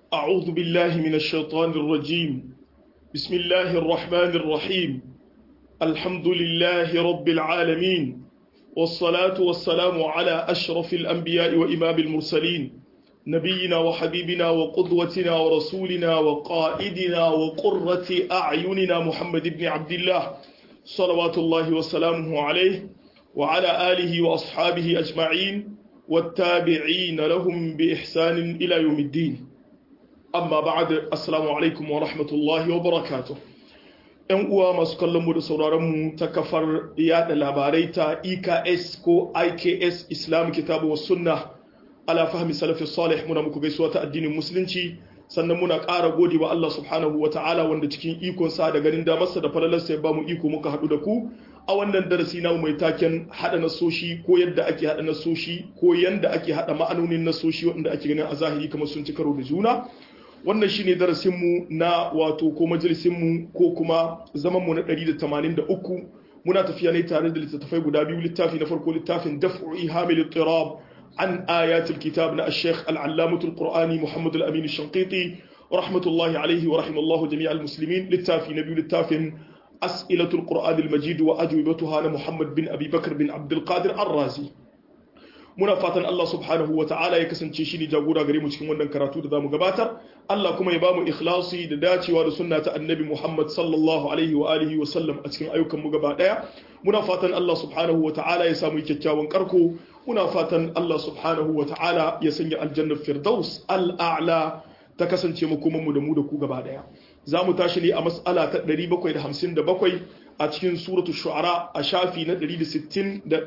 أعوذ بالله من الشيطان الرجيم بسم الله الرحمن الرحيم الحمد لله رب العالمين والصلاة والسلام على أشرف الأنبياء وإمام المرسلين نبينا وحبيبنا وقدوتنا ورسولنا وقائدنا وقرة أعيننا محمد بن عبد الله صلوات الله وسلامه عليه وعلى آله وأصحابه أجمعين والتابعين لهم بإحسان إلى يوم الدين amma ba'ad assalamu alaikum wa rahmatullahi wa barakatuh yan uwa masu kallon mu da sauraron mu ta kafar yada labarai ta EKS ko IKS Islam Kitabu wa Sunna ala fahmi salafi salih muna muku gaisuwa ta addinin musulunci sannan muna ƙara gode wa Allah subhanahu wa ta'ala wanda cikin ikon sa da ganin damarsa da falalarsa ya ba mu iko muka haɗu da ku a wannan darasi na mai taken haɗa nasoshi ko yadda ake haɗa nasoshi ko yanda ake haɗa ma'anonin nasoshi wanda ake ganin a zahiri kamar sun ci karo da juna wannan shine darasinmu na wato ko majalisinmu ko kuma zamanmu na 183 muna tafiya ne tare da littattafai guda biyu littafi na farko littafin daf'u ihamil ittirab an ayatul kitab na ash-shaykh al-allamah al-qur'ani muhammad al-amin ash-shanqiti rahmatullahi alayhi wa rahimallahu jami' al-muslimin littafi na biyu littafin as'ilatul qur'an al-majid wa ajwibatuha na muhammad bin abi bakr bin abd al-qadir ar-razi muna fatan Allah subhanahu wa ta'ala ya kasance shi ne jagora gare mu cikin wannan karatu da zamu gabatar Allah kuma ya bamu ikhlasi da dacewa da sunna ta annabi Muhammad sallallahu alaihi wa alihi wa sallam a cikin ayyukan mu gaba daya muna fatan Allah subhanahu wa ta'ala ya samu kyakkyawan karko muna fatan Allah subhanahu wa ta'ala ya sanya aljanna firdaus al'a'la ta kasance mu kuma mu da mu da ku gaba daya zamu tashi ne a mas'ala ta 757 a cikin suratul shu'ara a shafi na 160 da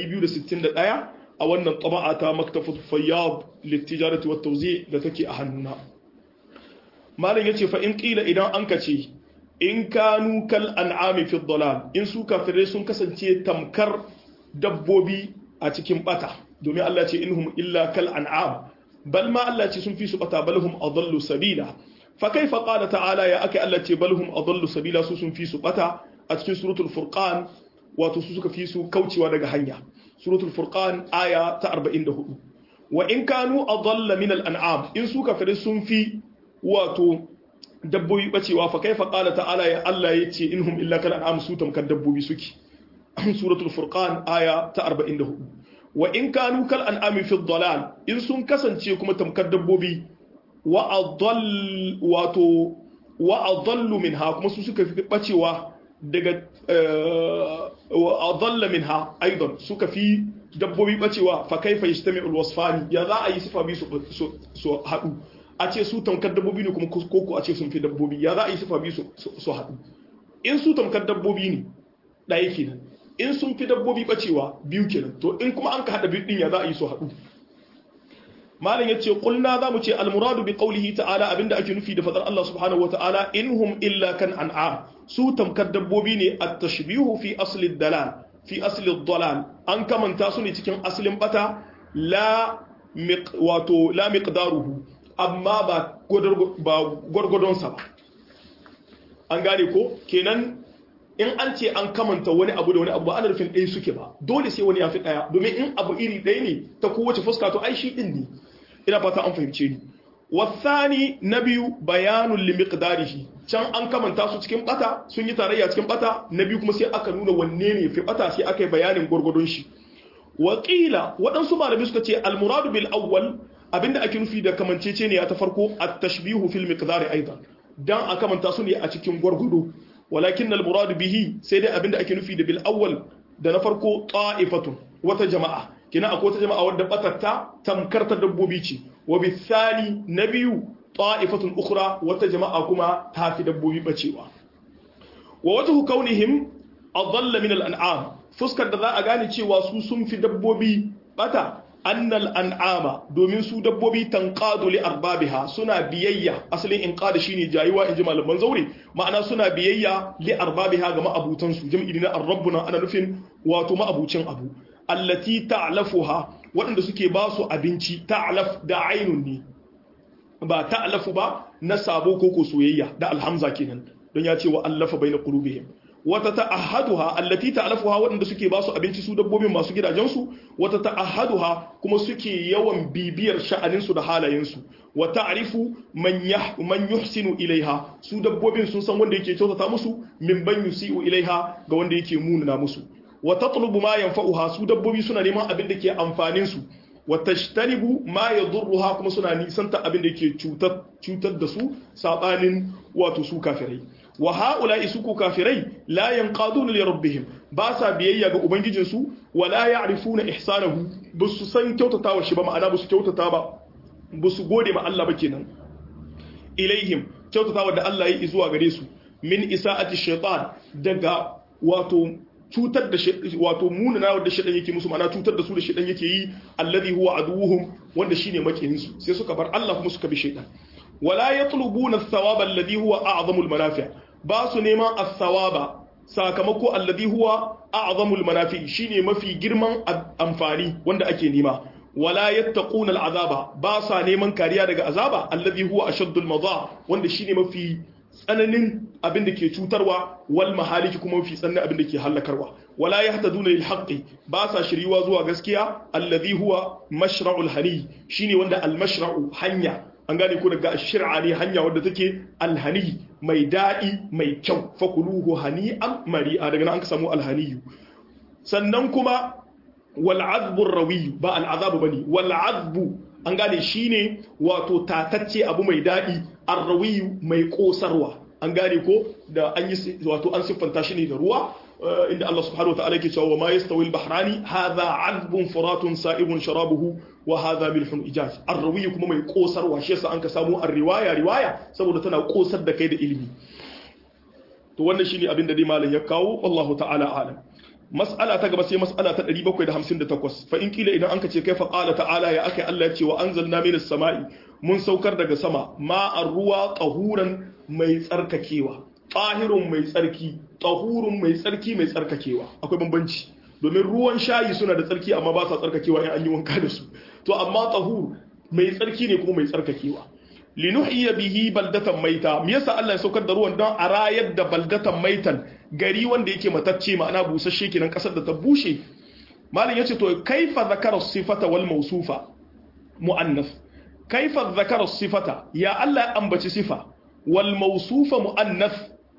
261 a wannan taba'a ta maktafut fayyad littijarati wat tawzi da take a hannuna malam yace fa in qila idan an kace in kanu kal an'ami fi dhalal in su kafirai sun kasance tamkar dabbobi a cikin bata domin Allah ce inhum illa kal an'am bal ma Allah ce sun fi su bata balhum adallu sabila fa kaifa qala ta'ala ya aka Allah ce balhum adallu sabila su sun fi su bata a cikin suratul furqan wato su suka fi su kaucewa daga hanya suratul furqan aya ta 44 wa in kanu adalla min al-an'am in su kafiri sun fi wato dabbobi bacewa fa kaifa qala ta'ala ya Allah yace inhum illa kal an'am su tamkar dabbobi suke suratul furqan aya ta 44 wa in kanu kal an'ami fi dhalal in sun kasance kuma tamkar dabbobi wa adall wato wa adallu minha kuma su suka fi bacewa daga adalla minha aidan suka fi dabbobi bacewa fa kaifa yajtami'ul wasfani ya za a yi sifa bi su haɗu a ce su tamkar dabbobi ne kuma koko a ce sun fi dabbobi ya za a yi sifa bi su haɗu in su tamkar dabbobi ne ɗaya kenan in sun fi dabbobi bacewa biyu kenan to in kuma an ka haɗa biyu ɗin ya za a yi su haɗu malam yace qulna za mu ce almuradu bi qawlihi ta'ala abinda ake nufi da fadar Allah subhanahu wata'ala inhum illa kan an'am su tamkar dabbobi ne at-tashbihu fi asli dalal fi asli dalal an kamanta su ne cikin aslin bata la wato la miqdaruhu amma ba ba gwargwadon sa ba an gane ko kenan in an ce an kamanta wani abu da wani abu ba ana nufin ɗaya suke ba dole sai wani ya fi ɗaya domin in abu iri ɗaya ne ta kowace fuska to ai shi ɗin ne ina fata an fahimce ni wasani na biyu bayanun limiqdarihi can an kamanta su cikin bata sun yi tarayya cikin bata na biyu kuma sai aka nuna wanne ne fi bata sai aka yi bayanin gwargwadon shi wakila waɗansu malami suka ce almuradu bil awwal abinda ake nufi da kamancece ne ta farko at-tashbihu fil miqdari aidan dan a kamanta su ne a cikin gwargwado walakin almuradu bihi sai dai abinda ake nufi da bil awwal da na farko ta'ifatun wata jama'a kina akwai wata jama'a wadda batatta tamkar ta dabbobi ce wa bisali na biyu ta'ifatun ukhra wata jama'a kuma ta fi dabbobi bacewa wa wajhu kaunihim adalla min al-an'am fuskar da za a gane cewa su sun fi dabbobi bata annal an'ama domin su dabbobi tanqadu li arbabiha suna biyayya asalin inqada shine jayuwa inji malaman zaure ma'ana suna biyayya li arbabiha ga ma'abutan su jam'i na ar-rabbuna ana nufin wato ma'abucin abu allati ta'lafuha waɗanda suke ba su abinci ta'laf da ainun ne ba ta'lafu ba na sabo ko ko soyayya da alhamza kenan don ya ce wa allafa baina qulubihim wata ta'ahaduha allati ta'lafuha waɗanda suke ba su abinci su dabbobin masu gidajensu wata ta'ahaduha kuma suke yawan bibiyar sha'anin su da halayen su wa ta'rifu man man yuhsinu ilaiha su dabbobin sun san wanda yake kyautata musu min ban yusi'u ilaiha ga wanda yake munana musu wa tatlubu ma yanfa'uha su dabbobi suna neman abin da ke amfanin su wa tashtanibu ma yadurruha kuma suna nisanta abin da ke cutar cutar da su sabanin wato su kafirai wa ha'ula'i su ku kafirai la yanqaduna li rabbihim ba sa biyayya ga ubangijin su wa la ya'rifuna ihsanahu basu san kyautatawa shi ba ma'ana basu kyautata ba basu gode ma Allah ba kenan ilaihim kyautatawa da Allah ya yi zuwa gare su min isa'ati shaytan daga wato cutar da wato munana da shedan yake musu ma'ana cutar da su da shedan yake yi alladhi huwa aduwwuhum wanda shine makiyin su sai suka bar Allah kuma suka bi shedan wala yatlubuna ath-thawaba alladhi huwa a'zamu al-manafi' ba su neman ath-thawaba sakamako alladhi huwa a'zamu al-manafi' shine mafi girman amfani wanda ake nema wala yattaquna al-azaba ba sa neman kariya daga azaba alladhi huwa ashaddu al-madha wanda shine mafi tsananin abin da ke cutarwa wal mahaliki kuma mafi tsananin abin da ke hallakarwa wala yahtaduna lil haqqi ba sa shiriwa zuwa gaskiya alladhi huwa mashra'ul hani shine wanda al mashra'u hanya an gane ko daga shir'a ne hanya wadda take alhani mai daɗi mai kyau fakuluhu hani'an mari'a daga nan an ka samu alhaniyu sannan kuma wal azbu rawi ba al azabu bane wal azbu an gane shine wato tatacce abu mai daɗi arrawiyu mai kosarwa an gane ko da an yi wato an siffanta shi ne da ruwa inda Allah subhanahu wa ta'ala yake cewa ma yastawi al-bahrani hadha 'azbun furatun sa'ibun sharabuhu wa hadha milhun ijaj arrawiyu kuma mai kosarwa shi yasa an ka samu ar-riwaya riwaya saboda tana kosar da kai da ilimi to wannan shine abin da dai malam ya kawo wallahu ta'ala alam mas'ala ta gaba sai mas'ala ta 758 fa in kila idan anka ce kaifa qala ta'ala ya akai Allah ya ce wa anzalna minas sama'i mun saukar daga sama ma'ar ruwa qahuran mai tsarkakewa tahirun mai tsarki tahurun mai tsarki mai tsarkakewa akwai bambanci domin ruwan shayi suna da tsarki amma ba sa tsarkakewa in an yi wanka da su to amma tahur mai tsarki ne kuma mai tsarkakewa linuhiya bihi baldatan maita me yasa Allah ya saukar da ruwan don a rayar da baldatan maitan gari wanda yake matacce ma'ana busasshe kenan kasar da ta bushe malam yace to kaifa zakara sifata wal mawsufa muannas kaifa zakara sifata ya Allah ya ambaci sifa wal mawsufa muannas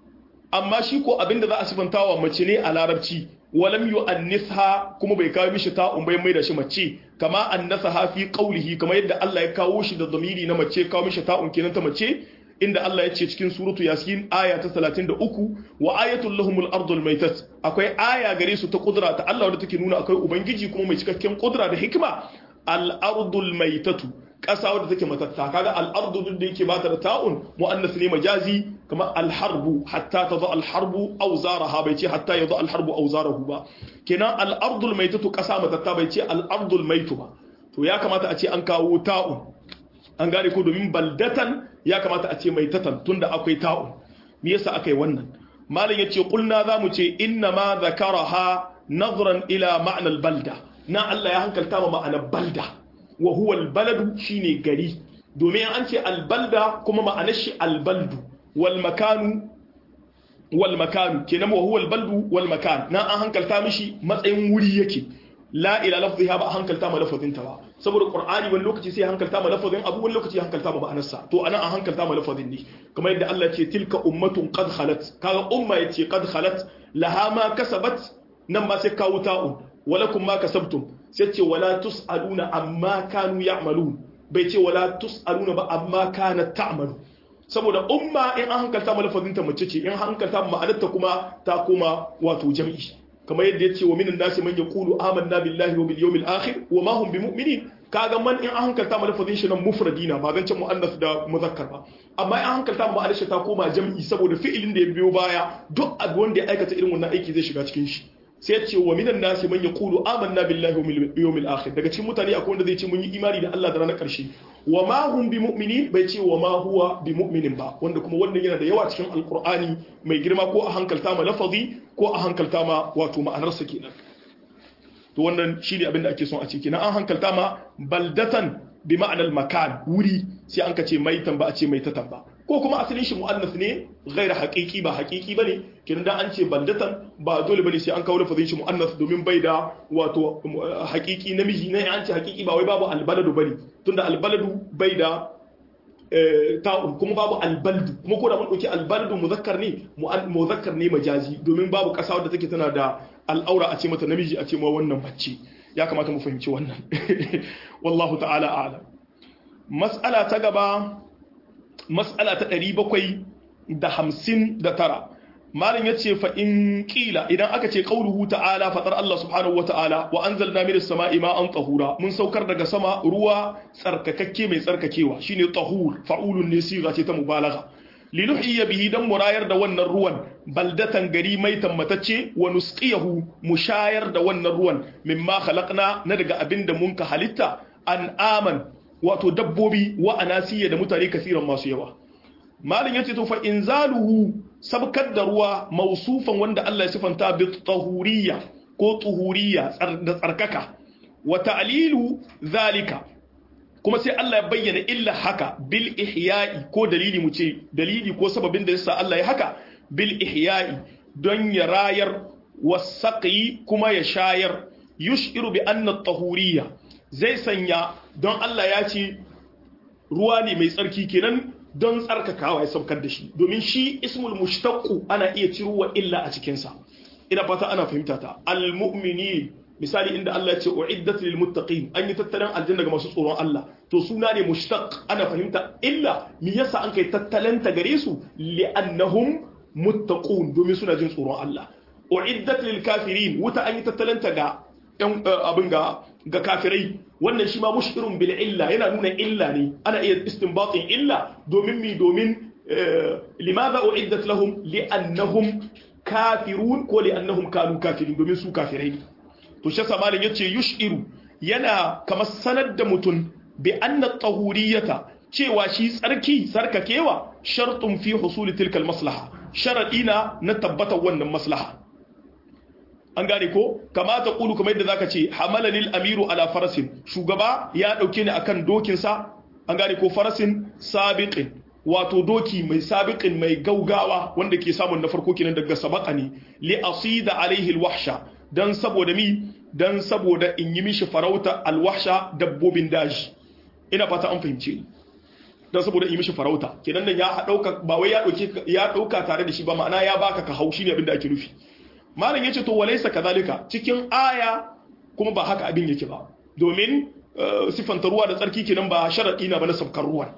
amma shi ko abinda za a sifantawa mace ne a larabci walam yu'annitha kuma bai kawo mishi ta'un bai mai da shi mace kama annasaha fi qawlihi kama yadda Allah ya kawo shi da zamiri na mace kawo mishi ta'un kenan ta mace inda Allah ya ce cikin suratu yasin aya ta 33 wa ayatul lahumul ardul maitat akwai aya gare su ta kudura ta Allah wadda take nuna akwai ubangiji kuma mai cikakken kudura da hikima al ardul maitatu ƙasa wadda take matatta kaga al'ardu duk da yake ba ta da ta'un mu'annas ne majazi kama alharbu hatta ta zo alharbu auzaraha bai ce hatta ya zo alharbu auzarahu ba kenan al'ardul maitatu ƙasa matatta bai ce al'ardul maitu ba to ya kamata a ce an kawo ta'un an gane ko domin baldatan ya kamata a ce maitatan tunda akwai ta'un me yasa aka yi wannan malam yace kulna zamu ce inna ma zakaraha nazran ila ma'anar balda na Allah ya hankalta ma ma'anar balda wa huwa albaladu shine gari domin an ce albalda kuma ma'anar shi albaldu wal makanu wal makanu kenan wa huwa albaldu wal makan na an hankalta mishi matsayin wuri yake la ila lafziha ba a hankalta ma lafazin ta ba saboda qur'ani wani lokaci sai hankalta ma lafazin abu wani lokaci hankalta ma ma'anarsa to anan an hankalta ma lafazin ne kamar yadda Allah ce tilka ummatun qad khalat kaga umma yace qad khalat laha ma kasabat nan ma sai kawo ta'un walakum ma kasabtum sai ce wala tus'aluna amma kanu ya'malun bai ce wala tus'aluna ba amma kana ta'malu saboda umma in an hankalta ma lafazin ta mace ce in hankalta ma ma'anarta kuma ta koma wato jam'i kamar yadda ya ce wa minan nasi man yaqulu amanna billahi wa bil yawmil akhir wa ma hum bimu'minin kaga man in an hankalta ma lafazin shi nan mufradina ba zan ce muannas da muzakkar ba amma in an hankalta ma ma'anar ta koma jam'i saboda fi'ilin da ya biyo baya duk abu wanda ya aikata irin wannan aiki zai shiga cikin shi sai ya ce wa minan nasi man yaqulu amanna billahi wa bil yawmil akhir daga cikin mutane akwai wanda zai ce mun yi imani da Allah da ranar karshe wa ma hum bi mu'minin bai ce wa ma huwa bi mu'minin ba wanda kuma wannan yana da yawa cikin alqur'ani mai girma ko a hankalta ma lafazi ko a hankalta ma wato ma'anarsa kenan to wannan shine abin da ake son a ce kenan an hankalta ma baldatan bi ma'anar makan wuri sai an ka ce maitan ba a ce maitatan ba ko kuma asalin shi mu'annas ne ghaira haqiqi ba haqiqi bane kenan dan an ce baldatan ba dole bane sai an kawo lafazin shi mu'annas domin bai da wato haqiqi namiji ne an ce haqiqi ba wai babu albaladu bane tunda albaladu bai da ta'un kuma babu albaldu kuma ko da mun dauki albaldu muzakkar ne muzakkar ne majazi domin babu kasa wadda take tana da al'aura a ce mata namiji a ce ma wannan bacci ya kamata mu fahimci wannan wallahu ta'ala a'lam mas'ala ta gaba mas'ala ta 759 malam yace fa in qila idan aka ce qauluhu ta'ala fatar Allah subhanahu wa ta'ala wa anzalna minas sama'i ma'an tahura mun saukar daga sama ruwa tsarkakakke mai tsarkakewa shine tahur fa'ulun ne siga ce ta mubalagha linuhyiya bihi dan murayar da wannan ruwan baldatan gari mai tammatacce wa nusqiyahu mushayar da wannan ruwan mimma khalaqna na daga abinda mun ka halitta an aman wato dabbobi wa anasiya da mutane kasiran masu yawa malin yace to fa inzaluhu sabkar da ruwa mausufan wanda Allah ya sifanta bi tahuriyya ko tuhuriyya da tsarkaka wa ta'lilu zalika kuma sai Allah ya bayyana illa haka bil ihya'i ko dalili mu ce dalili ko sababin da yasa Allah ya haka bil ihya'i don ya rayar wasaqi kuma ya shayar yushiru bi anna tahuriyya zai sanya don Allah ya ce ruwa ne mai tsarki kenan don tsarkakawa ya saukar da shi domin shi ismul mushtaqu ana iya ciruwa illa a cikin sa ina fata ana fahimta ta al mu'minin misali inda Allah ya ce uiddat lil muttaqin an yi tattalin aljanna ga masu tsoron Allah to suna ne mushtaq ana fahimta illa me yasa an kai tattalanta gare su li'annahum muttaqun domin suna jin tsoron Allah uiddat lil kafirin wuta an yi tattalanta ga ɗan abin ga ga kafirai wannan shi ma mushkirun bil illa yana nuna illa ne ana iya istinbatin illa domin mi domin limadha uiddat lahum li'annahum kafirun ko li'annahum kanu kafirin domin su kafirai ne to shi samalin yace yushiru yana kamar sanar da mutum bi anna tahuriyata cewa shi tsarki sarkakewa shartun fi husuli tilkal maslaha sharadina na tabbatar wannan maslaha an gane ko kamata kulu kamar yadda zaka ce hamalanil amiru ala farasin shugaba ya dauke ni akan dokin sa an gane ko farasin sabiqin wato doki mai sabiqin mai gaugawa wanda ke samun na farko kenan daga sabaqani li asida alaihi alwahsha dan saboda mi dan saboda in yi mishi farauta alwahsha dabbobin daji ina fata an fahimce ni dan saboda in yi mishi farauta kenan nan ya dauka ba wai ya dauke ya dauka tare da shi ba ma'ana ya baka ka haushi ne abinda ake nufi malam yace to walaysa kadhalika cikin aya kuma ba haka abin yake ba domin sifanta ruwa da tsarki kenan ba sharadi na ba na sabkar ruwan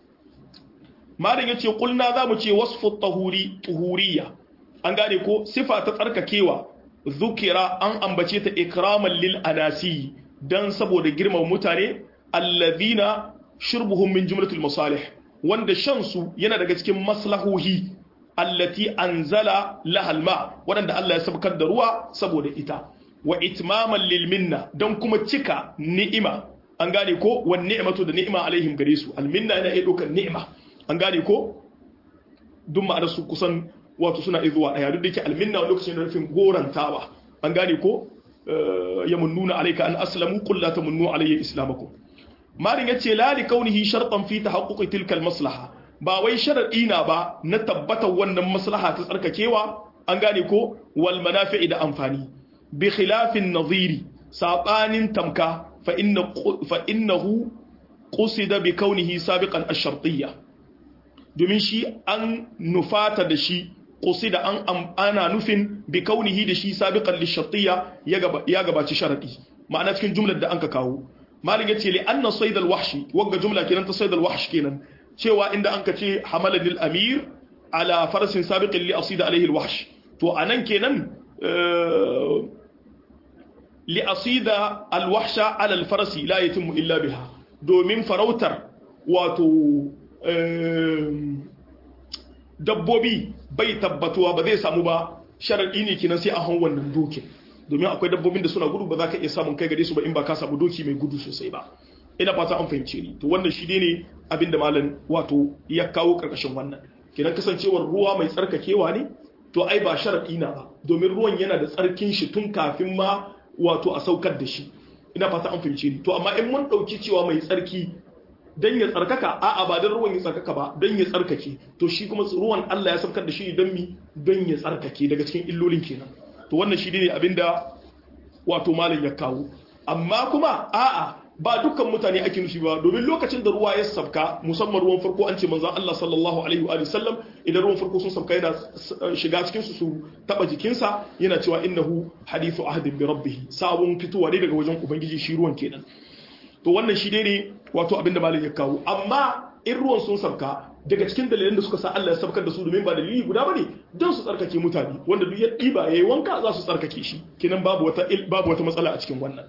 malam yace kulna zamu ce wasfu tahuri tuhuriya an gane ko sifa ta tsarkakewa zukira an ambace ta ikraman lil anasi dan saboda girmama mutane allazina shurbuhum min jumlatul masalih wanda shan su yana daga cikin maslahohi allati anzala lahal ma wadanda Allah ya sabkar da ruwa saboda ita wa itmaman lil minna dan kuma cika ni'ima an gane ko wan ni'matu da ni'ima alaihim gare su al minna yana iya dokar ni'ima an gane ko duk ma'anar su kusan wato suna izuwa daya duk da yake alminna wani lokacin da nufin gorantawa an gane ko ya munnuna alayka an aslamu qul la tamunnu alayya islamakum marin yace la li kaunihi shartan fi tahaqquqi tilka maslaha ba wai sharadi na ba na tabbatar wannan maslaha ta tsarkakewa an gane ko wal manafi'i da amfani bi khilafin nadhiri sabanin tamka fa inna fa innahu qusida bi kaunihi sabiqan ash-shartiyya domin shi an nufata da shi qusida an ana nufin bi kaunihi da shi sabiqan lishartiyya ya gabaci sharadi ma'ana cikin jumlar da anka kawo malin yace li anna sayd al-wahshi wagga jumla kenan ta sayd al-wahsh kenan cewa inda anka ce hamala lil amir ala farasin sabiqin li asida alayhi al-wahsh to anan kenan li asida al-wahsha ala al-farasi la yatimmu illa biha domin farautar wato dabbobi bai tabbatuwa ba zai samu ba sharaɗi ne kinan sai a han wannan dokin domin akwai dabbobin da suna gudu ba za ka iya samun kai gare su ba in ba ka samu doki mai gudu sosai ba ina fata an fahimce ni to wannan shi ne abin da malam wato ya kawo karkashin wannan kinan kasancewar ruwa mai tsarkakewa ne to ai ba sharaɗi na ba domin ruwan yana da tsarkin shi tun kafin ma wato a saukar da shi ina fata an fahimce ni to amma in mun ɗauki cewa mai tsarki dan ya tsarkaka a'a ba dan ruwan ya tsarkaka ba dan ya tsarkake to shi kuma ruwan Allah ya saukar da shi dan mi dan ya tsarkake daga cikin illolin kenan to wannan shi ne abinda wato malam ya kawo amma kuma a'a ba dukkan mutane ake nufi ba domin lokacin da ruwa ya sabka musamman ruwan farko an ce manzon Allah sallallahu alaihi wa sallam idan ruwan farko sun sabka yana shiga cikin su su taba jikinsa yana cewa innahu hadithu ahdin bi rabbih sabon fitowa ne daga wajen ubangiji shi ruwan kenan to wannan shi ne wato abinda malam ya kawo amma in ruwan sun sabka daga cikin dalilan da suka sa Allah ya sabkar da su domin ba dalili guda bane don su tsarkake mutane wanda duk ya diba yayi wanka za su tsarkake shi kenan babu wata babu wata matsala a cikin wannan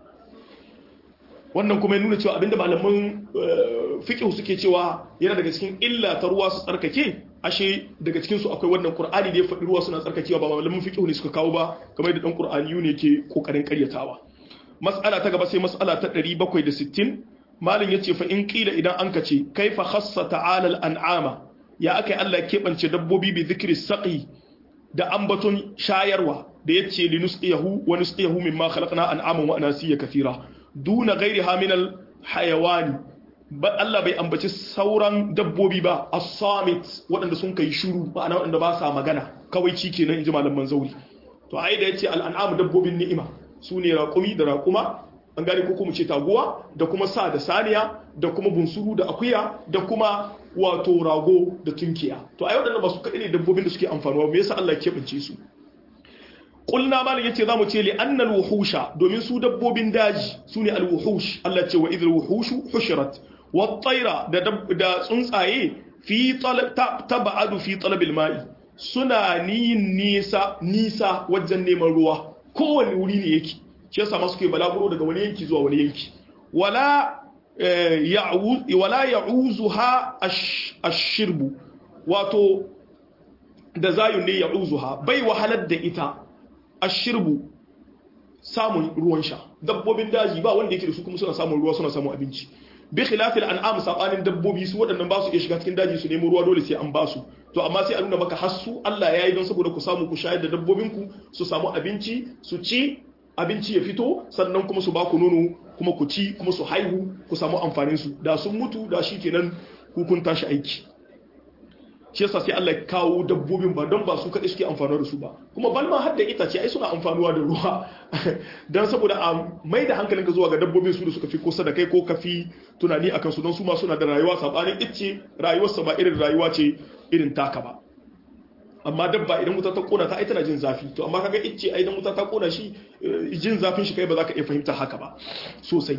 wannan kuma ya nuna cewa abinda malaman fiqh suke cewa yana daga cikin illa ta ruwa su tsarkake ashe daga cikin su akwai wannan qur'ani da ya faɗi ruwa suna tsarkakewa ba malaman fiqh ne suka kawo ba kamar da dan qur'ani ne ke kokarin karyatawa mas'ala ta gaba sai mas'ala ta 760 malin yace fa in qila idan an kace kaifa khassa ta'ala al-an'ama ya akai Allah ya kebance dabbobi bi zikri saqi da ambaton shayarwa da yace linusqiyahu wa nusqiyahu mimma khalaqna an'aman wa anasiya kathira duna ghairiha min al-hayawani ba Allah bai ambaci sauran dabbobi ba as-samit waɗanda sun kai shiru ma'ana waɗanda ba sa magana kawai ci kenan inji malaman zauri to ai da yace al-an'am dabbobin ni'ima su ne raƙumi da raƙuma an gane ko kuma ce taguwa da kuma sa da saniya da kuma bunsuru da akuya da kuma wato rago da tunkiya to ai waɗannan ba su kaɗai ne dabbobin da suke amfanuwa me yasa Allah ya keɓance su qulna malam yace zamu ce li annal wuhusha domin su dabbobin daji su ne al wuhush Allah ce wa idhal wuhushu hushirat wat tayra da da tsuntsaye fi talab tabadu fi talabil ma'i suna yin nisa nisa wajen neman ruwa kowane wuri ne yake shi yasa masu ke balaguro daga wani yanki zuwa wani yanki wala wala ya'uzuha ash-shirbu wato da zayun ne ya'uzuha bai wahalar da ita ash-shirbu samun ruwan sha dabbobin daji ba wanda yake da su kuma suna samun ruwa suna samun abinci bi khilafil an'am sabanin dabbobi su waɗannan ba su iya shiga cikin daji su nemo ruwa dole sai an ba su to amma sai a nuna maka hassu Allah ya yi don saboda ku samu ku shayar da dabbobinku su samu abinci su ci abinci ya fito sannan kuma su ba ku nono kuma ku ci kuma su haihu ku samu amfanin su da sun mutu da shi kenan kun tashi aiki shi yasa sai Allah ya kawo dabbobin ba don ba su kaɗai suke amfanuwa da su ba kuma balma har da itace ai suna amfanuwa da ruwa don saboda a mai da hankalinka zuwa ga dabbobin su da suka fi kusa da kai ko kafi tunani akan su don su ma suna da rayuwa sabanin icce rayuwarsa ba irin rayuwa ce irin taka ba amma dabba idan wuta ta kona ta ai tana jin zafi to amma kaga icce ai idan wuta ta kona shi jin zafin shi kai ba za ka iya fahimta haka ba sosai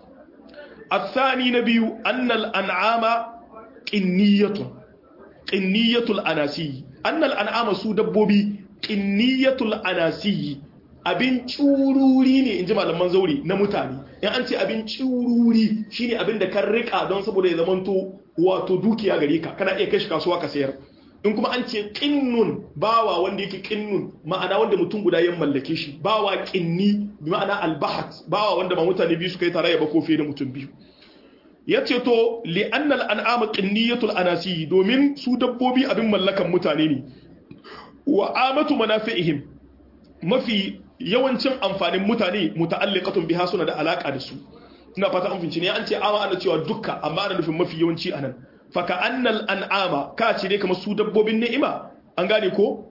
الثاني نبي أن الأنعام قنية قنية الأناسي أن الأنعام سو دبوبي قنية الأناسي abin cururi ne in ji malaman zauri na mutane in an ce abin cururi shine abin da kan rika don saboda ya zamanto wato dukiya gare ka kana iya kai shi kasuwa ka sayar in kuma an ce qinnun bawa wanda yake qinnun ma'ana wanda mutum guda ya mallake shi bawa qinni bi ma'ana albahat bawa wanda ba mutane biyu suka yi tarayya ba ko fiye da mutum biyu yace to li annal an'am qinniyatul anasi domin su dabbobi abin mallakan mutane ne wa amatu manafi'ihim mafi yawancin amfanin mutane muta'alliqatun biha suna da alaka da su ina fata an finci ne an ce ama ana cewa dukka amma ana nufin mafi yawanci anan faka annal an'ama ka ce ne kamar su dabbobin ni'ima an gane ko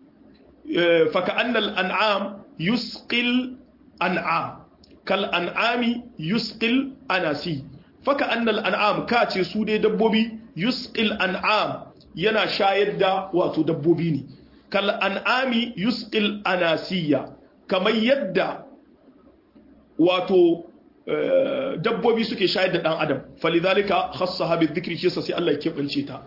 faka annal an'am yusqil an'am kal an'ami yusqil anasi faka annal an'am ka ce su dai dabbobi yusqil an'am yana shayar da wato dabbobi ne kal an'ami yusqil anasiya kamar yadda wato dabbobi suke shayar da dan adam falidhalika khassaha bidhikri shi sai Allah ya kebance ta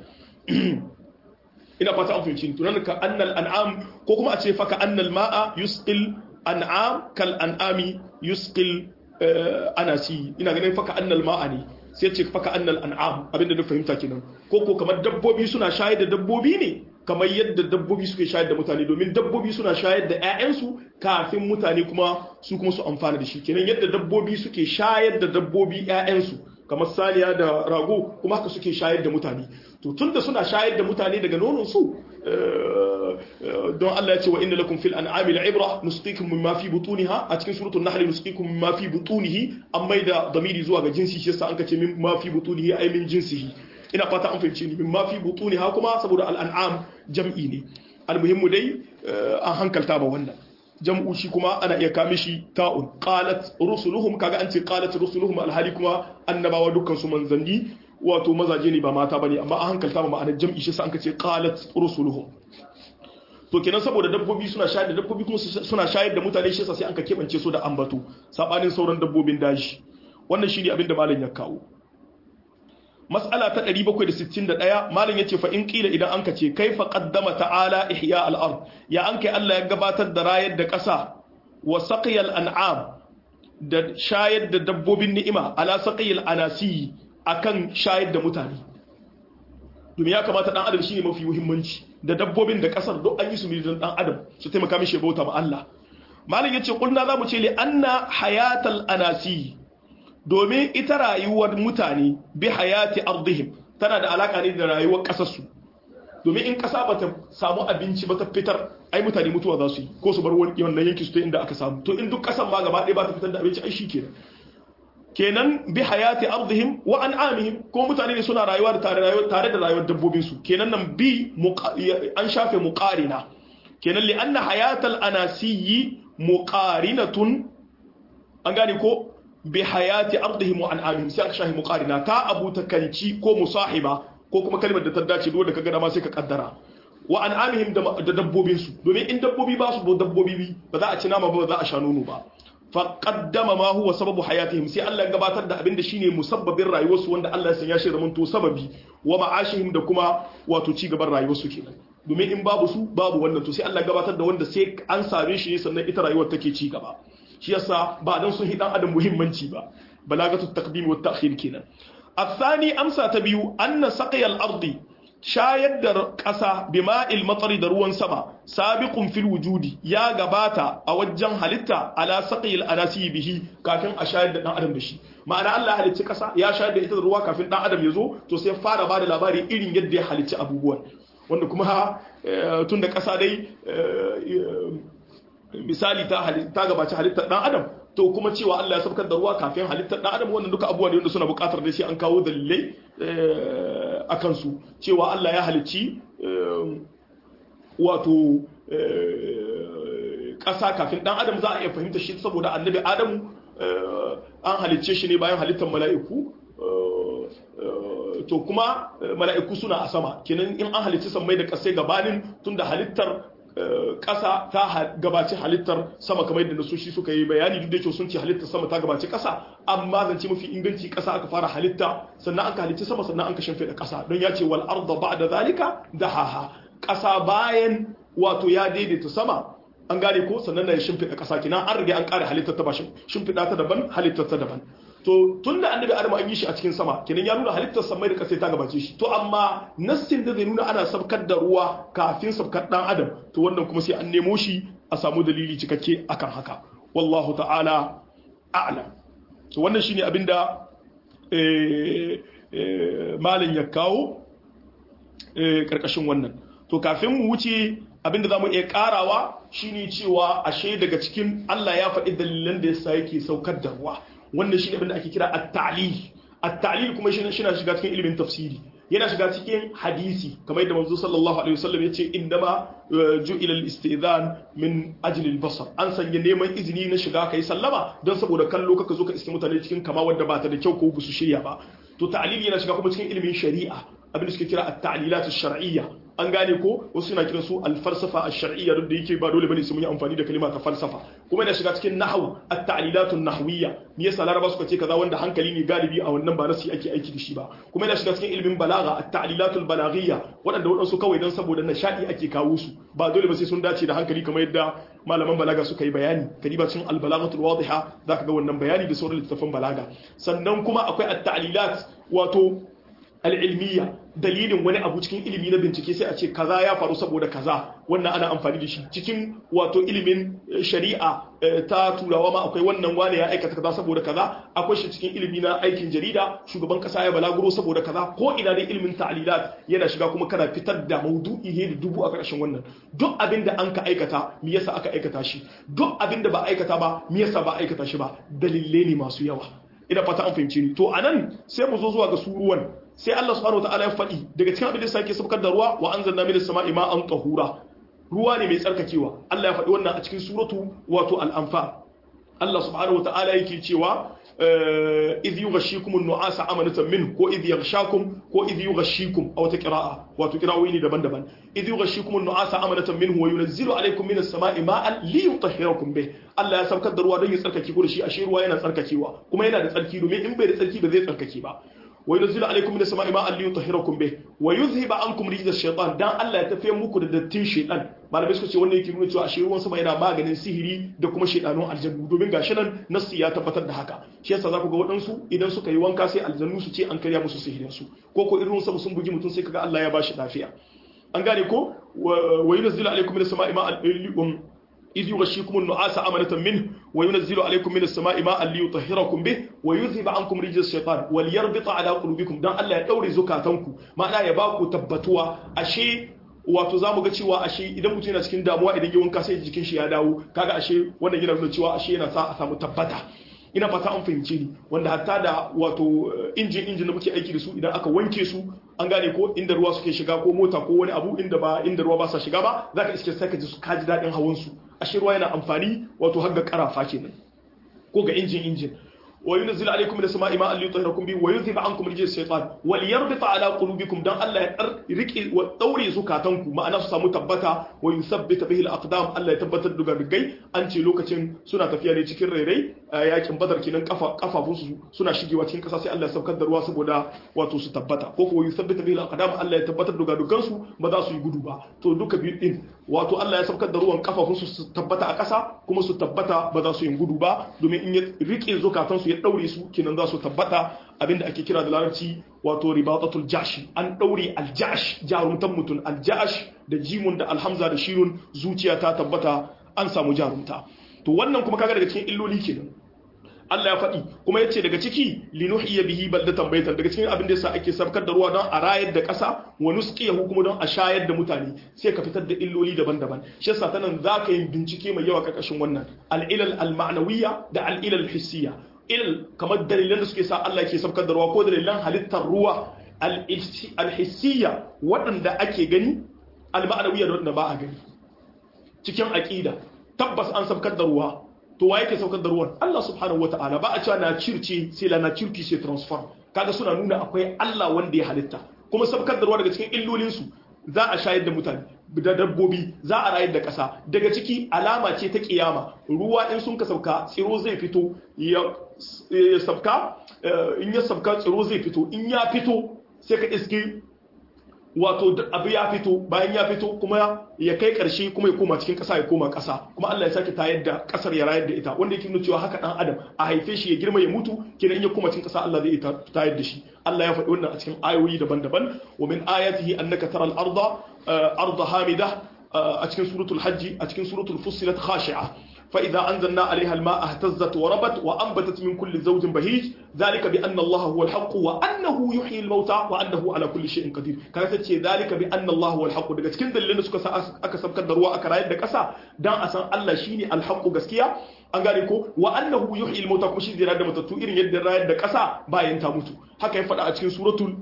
ina fata an fahimci tunan ka annal an'am ko kuma a ce fa ka annal ma'a yusqil an'am kal an'ami yusqil anasi ina ganin fa ka annal ma'a ne sai ce fa ka annal an'am abinda na fahimta kenan ko ko kamar dabbobi suna shayar da dabbobi ne kamar yadda dabbobi suke shayar da mutane domin dabbobi suna shayar da 'ya'yansu kafin mutane kuma su kuma su amfana da shi kenan yadda dabbobi suke shayar da dabbobi 'ya'yansu kamar saniya da rago kuma haka suke shayar da mutane to tunda suna shayar da mutane daga nonon su don Allah ya ce wa inna lakum fil an'ami la'ibra nusqikum mimma fi butuniha a cikin suratul nahl nusqikum mimma fi butunihi an maida damiri zuwa ga jinsi shi yasa an kace mimma fi butunihi ay min jinsihi ina fata an fahimce ni mimma fi butuniha kuma saboda al an'am jam'i ne almuhimmu dai an hankalta ba wannan jam'u shi kuma ana iya kame shi ta'un qalat rusuluhum kaga an ce qalat rusuluhum alhali kuma annabawa dukkan su manzanni wato mazaje ne ba mata bane amma an hankalta ba ma'anar jam'i shi sa an ce qalat rusuluhum to kenan saboda dabbobi suna shayar da dabbobi kuma suna shayar da mutane shi yasa sai an ka kebance su da ambato sabanin sauran dabbobin daji wannan shine abin da malam ya kawo mas'ala ta 761 malam yace fa in qila idan anka ce kaifa qaddama ta'ala ihya al-ard ya anka Allah ya gabatar da rayar da ƙasa wa saqiyal an'am da shayar da dabbobin ni'ima ala saqiyal anasi akan shayar da mutane domin ya kamata dan adam shine mafi muhimmanci da dabbobin da ƙasar duk an yi su ne dan adam su taimaka mishi bauta ma Allah malam yace kulna zamu ce li anna hayatal anasi domin ita rayuwar mutane bi hayati ardihim tana da alaka ne da rayuwar kasarsu domin in kasa bata samu abinci ba ta fitar ai mutane mutuwa za su yi ko su bar wani wannan yanki su ta inda aka samu to in duk kasan ma gaba ɗaya ba ta fitar da abinci ai shi kenan kenan bi hayati ardihim wa an'amihim ko mutane ne suna rayuwa da tare rayuwa tare da rayuwar dabbobin su kenan nan bi an shafe muqarina kenan li anna hayatal anasiyyi muqarinatun an gane ko bi hayati ardihim wa an'amihim sai aka shahi muqarina ta abu takanci ko musahiba ko kuma kalmar da ta dace duk da kaga dama sai ka kaddara wa an'amihim da dabbobin su domin in dabbobi ba su dabbobi ba za a ci nama ba za a sha nono ba fa qaddama ma huwa sababu hayatihim sai Allah ya gabatar da abin da shine musabbabin rayuwarsu wanda Allah ya sanya shi zaman to sababi wa ma'ashihim da kuma wato ci gaban rayuwarsu kenan domin in babu su babu wannan to sai Allah ya gabatar da wanda sai an same shi ne sannan ita rayuwar take ci gaba shi yasa ba dan sun hidan adam muhimmanci ba balagatu taqdim wa ta'khir kenan الثاني أمسى تبيو أن سقي الأرض shayar da ƙasa bima'il matsari da ruwan sama sabiqun fil wujudi ya gabata a wajen halitta ala saqil anasi bihi kafin a shayar da dan adam da shi ma'ana Allah halicci ƙasa ya shayar da ita da ruwa kafin dan adam ya zo to sai fara bada labari irin yadda ya halicci abubuwan wanda kuma tun da ƙasa dai misali ta ta gabaci halittar dan adam to kuma cewa Allah ya sabkar da ruwa kafin halittar dan adam wannan duka abubuwa ne wanda suna buƙatar da sai an kawo dalilai a kansu cewa Allah ya halicci wato ƙasa kafin dan adam za a iya fahimta shi saboda annabi adamu an halicce shi ne bayan halittar mala'iku to kuma mala'iku suna a sama kenan in an halicci sammai da ƙasai gabanin tunda halittar ƙasa ta gabaci halittar sama kamar yadda nasoshi suka yi bayani duk da yake sun ce halittar sama ta gabaci ƙasa amma zance mafi inganci ƙasa aka fara halitta sannan aka halicci sama sannan an ka shimfiɗa ƙasa don ya ce wal arda ba'da zalika dahaha ƙasa bayan wato ya daidaita sama an gane ko sannan na ya shimfiɗa ƙasa kina an riga an ƙare halittar ta ba shimfiɗa ta daban halittar ta daban to tun da annabi adamu an yi shi a cikin sama kenan ya nuna halittar samai da kasai ta gabace shi to amma nassin da zai nuna ana sabkar da ruwa kafin sabkar dan adam to wannan kuma sai an nemo shi a samu dalili cikakke akan haka wallahu ta'ala a'lam to wannan shine abinda malin ya kawo karkashin wannan to kafin mu wuce abinda zamu iya karawa shine cewa ashe daga cikin Allah ya faɗi dalilan da yasa yake saukar da ruwa wannan shi abin da ake kira at-ta'lil at-ta'lil kuma shi na shiga cikin ilimin tafsiri yana shiga cikin hadisi kamar yadda manzo sallallahu alaihi wasallam yace indama ju'ila al-istidhan min ajli al-basar an sanya neman izini na shiga kai sallama don saboda kallo kaka zo ka iske mutane cikin kama wadda ba ta da kyau ko busu shirya ba to ta'lil yana shiga kuma cikin ilimin shari'a abin da suke kira at-ta'lilat ash-shar'iyya an gane ko wasu suna kiran su al-falsafa ash-shar'iyya duk da yake ba dole bane su mun yi amfani da kalima ta falsafa kuma yana shiga cikin nahwu at-ta'lilatun nahwiyya me yasa laraba suka ce kaza wanda hankali ne galibi a wannan ba nasi ake aiki da shi ba kuma yana shiga cikin ilimin balaga at-ta'lilatul balaghiyya waɗanda waɗansu kawai dan saboda nishadi ake kawo su ba dole ba sai sun dace da hankali kamar yadda malaman balaga suka yi bayani kadiba cikin al-balaghatul wadiha zaka ga wannan bayani da sauran littattafan balaga sannan kuma akwai at-ta'lilat wato al'ilmiya dalilin wani abu cikin ilimi na bincike sai a ce kaza ya faru saboda kaza wannan ana amfani da shi cikin wato ilimin shari'a ta turawa ma akwai wannan wane ya aikata kaza saboda kaza akwai shi cikin ilimi na aikin jarida shugaban kasa ya balaguro saboda kaza ko ina dai ilimin ta'lilat yana shiga kuma kana fitar da maudu'i ne da dubu a ƙarshen wannan duk abin da an ka aikata me yasa aka aikata shi duk abin da ba aikata ba me yasa ba aikata shi ba dalilai ne masu yawa ina fata an fahimci ni to anan sai mu zo zuwa ga suruwan sai Allah subhanahu wataala ya faɗi daga cikin abin da sake sabkar da ruwa wa anzalna minas sama'i ma'an tahura ruwa ne mai tsarkakewa Allah ya faɗi wannan a cikin suratu wato al-anfa Allah subhanahu wataala yake cewa idh yughashshikum an-nu'asa amanatan min ko idh yaghshakum ko idh yughashshikum aw ta qira'a wato qira'o'i ne daban-daban idh yughashshikum an-nu'asa amanatan minhu wa yunazzilu alaykum minas sama'i ma'an liyutahhirakum bih Allah ya saukar da ruwa don ya tsarkake ku da shi ashe ruwa yana tsarkakewa kuma yana da tsarki domin in bai da tsarki ba zai tsarkake ba وينزل عليكم من السماء ماء ليطهركم به ويذهب عنكم رجز الشيطان dan Allah ya tafiye muku da dattin shaytan malamai suka ce wannan yake nuna cewa ashe ruwan sama yana maganin sihiri da kuma shaytanun aljannu domin gashi nan nassi ya tabbatar da haka shi yasa zaku ga waɗansu idan suka yi wanka sai aljannu su ce an karya musu sihirin su ko ko irin sama sun bugi mutum sai kaga Allah ya bashi lafiya an gane ko wa yunzilu alaikum min as-sama'i ma'an إذ يغشيكم النعاس أمنة منه وينزل عليكم من السماء ماء ليطهركم به ويذهب عنكم رجز الشيطان وليربط على قلوبكم دان الله يدوري زكاتنكم معنى يباكو تبتوا أشي wato zamu ga cewa ashe idan mutum yana cikin damuwa idan ya wanka sai jikin shi ya dawo kaga ashe wannan yana nuna cewa ashe yana sa a samu tabbata ina fata an fahimce ni wanda hatta da wato injin injin da muke aiki da su idan aka wanke su an gane ko inda ruwa suke shiga ko mota ko wani abu inda ba inda ruwa ba sa shiga ba zaka iske sai ka ji su kaji dadin hawan su ashe ruwa yana amfani wato har ga karafa kenan ko ga injin injin wa yunzilu alaykum min as-sama'i ma'an liyutahhirakum bihi wa yudhhiba 'ankum rijza ash-shaytan wa liyarbita 'ala qulubikum dan Allah ya rike wa daure zukatanku ma'ana su samu tabbata wa yuthabbita bihi al-aqdam Allah ya tabbatar da rigai an ce lokacin suna tafiya ne cikin rairai yakin badar kinan kafa kafafun su suna shigewa cikin kasa sai Allah ya saukar da ruwa saboda wato su tabbata ko ko yuthabbita bihi al-aqdam Allah ya tabbatar da dukan su ba za su yi gudu ba to duka biyu din wato Allah ya saukar da ruwan kafafun su su tabbata a kasa kuma su tabbata ba za su yi gudu ba domin in ya rike zukatan su ya daure su kenan za su tabbata abinda ake kira da larabci wato ribatatul jashi an daure aljash jarumtan mutum aljash da jimun da alhamza da shirun zuciya ta tabbata an samu jarumta to wannan kuma kaga daga cikin illoli kenan Allah ya faɗi kuma yace daga ciki linuhiya bihi baldatan baitan daga cikin abin da yasa ake sabkar da ruwa don a rayar da ƙasa wa nusqiyahu kuma don a shayar da mutane sai ka fitar da illoli daban-daban shi yasa ta nan zaka yi bincike mai yawa karkashin wannan al-ilal al-ma'nawiyya da al-ilal hissiyya il kamar dalilan da suke sa Allah ke sabkar da ruwa ko dalilan halittar ruwa al-hissiyya waɗanda ake gani al-ma'nawiyya da waɗanda ba a gani cikin aqida tabbas an sabkar da ruwa to wa yake saukar da ruwan Allah subhanahu wata'ala ba a cewa na circe sai la na cirki sai transform kaga suna nuna akwai Allah wanda ya halitta kuma sabkar da ruwa daga cikin illolin su za a shayar da mutane da dabbobi za a rayar da ƙasa daga ciki alama ce ta kiyama ruwa in sun ka sauka tsiro zai fito ya sabka in ya sabka tsiro zai fito in ya fito sai ka iske wato abu ya fito bayan ya fito kuma ya kai karshe kuma ya koma cikin ƙasa ya koma ƙasa kuma Allah ya sake tayar da ƙasar ya rayar da ita wanda yake nuna cewa haka dan adam a haife shi ya girma ya mutu kenan in ya koma cikin ƙasa Allah zai tayar da shi Allah ya faɗi wannan a cikin ayoyi daban-daban wa min ayatihi annaka taral arda arda hamida a cikin suratul hajji a cikin suratul fussilat khashi'a فإذا أنزلنا عليها الماء اهتزت وربت وأنبتت من كل زوج بهيج ذلك بأن الله هو الحق وأنه يحيي الموتى وأنه على كل شيء قدير كانت تشي ذلك بأن الله هو الحق daga cikin dalilan da suka sa aka sabkar da ruwa aka rayar da ƙasa dan a san Allah shine alhaqu gaskiya an gane ko wa annahu yuhyi al-mauta kuma shi zai rayar da matattu irin yadda rayar da ƙasa bayan ta mutu haka ya faɗa a cikin suratul